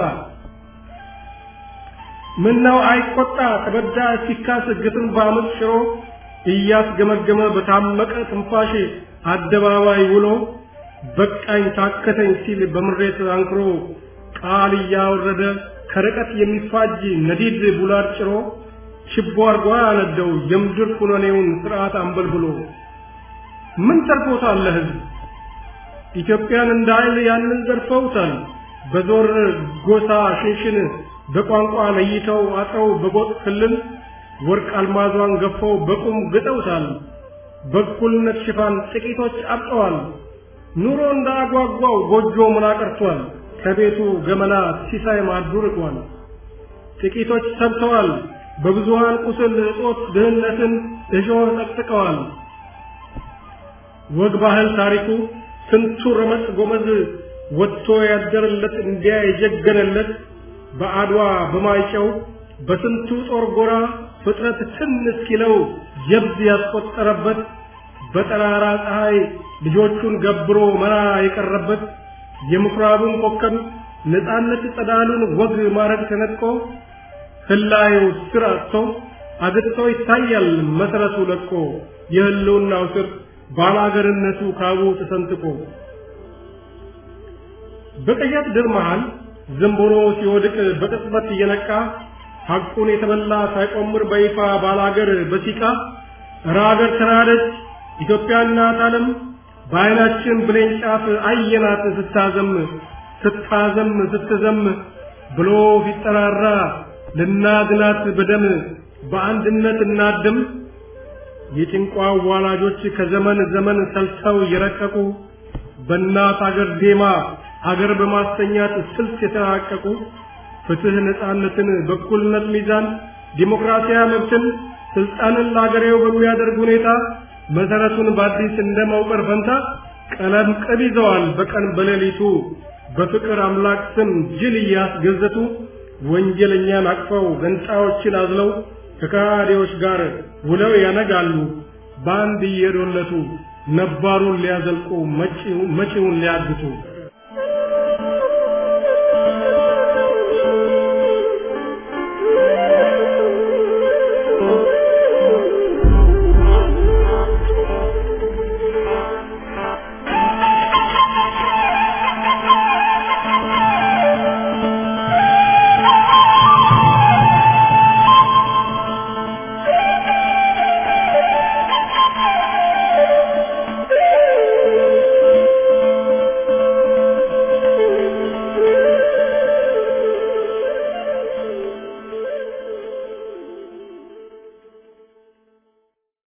ምን ነው አይቆጣ ተበዳ ሲካስ ግፍን በአመፅ ሽሮ እያስገመገመ በታመቀ ትንፋሽ አደባባይ ውሎ በቃኝ ታከተኝ ሲል በምሬት አንክሮ ቃል እያወረደ ከርቀት የሚፋጅ ነዲድ ቡላድ ጭሮ ችቦ አርጓ ያነደው የምድር ኩነኔውን ስርዓት አንበልብሎ ምን ተርፎታል ለህዝብ ኢትዮጵያን እንደ ኃይል ያንን ዘርፈውታል። በዞር ጎሳ ሽንሽን በቋንቋ ለይተው አጥረው በጎጥ ክልል ወርቅ አልማዟን ገፈው በቁም ግጠውታል። በእኩልነት ሽፋን ጥቂቶች አብጠዋል። ኑሮ እንዳጓጓው ጎጆ ምና ቀርቷል። ከቤቱ ገመና ሲሳይ ማዱ ርቋል። ጥቂቶች ሰብተዋል። በብዙሃን ቁስል እጦት ድህነትን እሾህ ጠቅጥቀዋል። ወግ ባህል ታሪኩ ስንቱ ረመጥ ጎመዝ ወጥቶ ያደረለት እንዲያ የጀገነለት በአድዋ በማይጨው በስንቱ ጦር ጎራ ፍጥረት ትን እስኪለው ጀብድ ያስቆጠረበት በጠራራ ፀሐይ ልጆቹን ገብሮ መራ የቀረበት የምኩራቡን ኮከብ ነፃነት ጸዳሉን ወግ ማረግ ተነጥቆ ህላዩ ስር አጥቶ አግጥቶ ይታያል መሰረቱ ለቆ የህልውናው ስር ባላገርነቱ ካቡ ተሰንጥቆ በቀያት ድር መሃል ዝንቦሮ ሲወድቅ በቅጽበት እየነቃ ሐቁን የተበላ ሳይቆምር በይፋ ባላገር በሲቃ እረ አገር ተናደች ኢትዮጵያ እናት ዓለም በዓይናችን ብሌን ጫፍ አየናት ስታዘም ስታዘም ስትዘም ብሎ ሲጠራራ ልናድናት በደም በአንድነት እናድም የጭንቋ ዋላጆች ከዘመን ዘመን ሰልተው የረቀቁ በእናት አገር ዜማ አገር በማስተኛት ስልት የተራቀቁ ፍትህ፣ ነፃነትን፣ በኩልነት ሚዛን፣ ዲሞክራሲያዊ መብትን፣ ስልጣንን ለአገሬው በሚያደርግ ሁኔታ መሰረቱን በአዲስ እንደ መውቀር ፈንታ ቀለም ቅብ ይዘዋል በቀን በሌሊቱ በፍቅር አምላክ ስም ጅል እያስገዘቱ ወንጀለኛን አቅፈው ገንጣዮችን አዝለው ከካዲዎች ጋር ውለው ያነጋሉ በአንድ እየዶለቱ ነባሩን ሊያዘልቁ መጪውን ሊያግቱ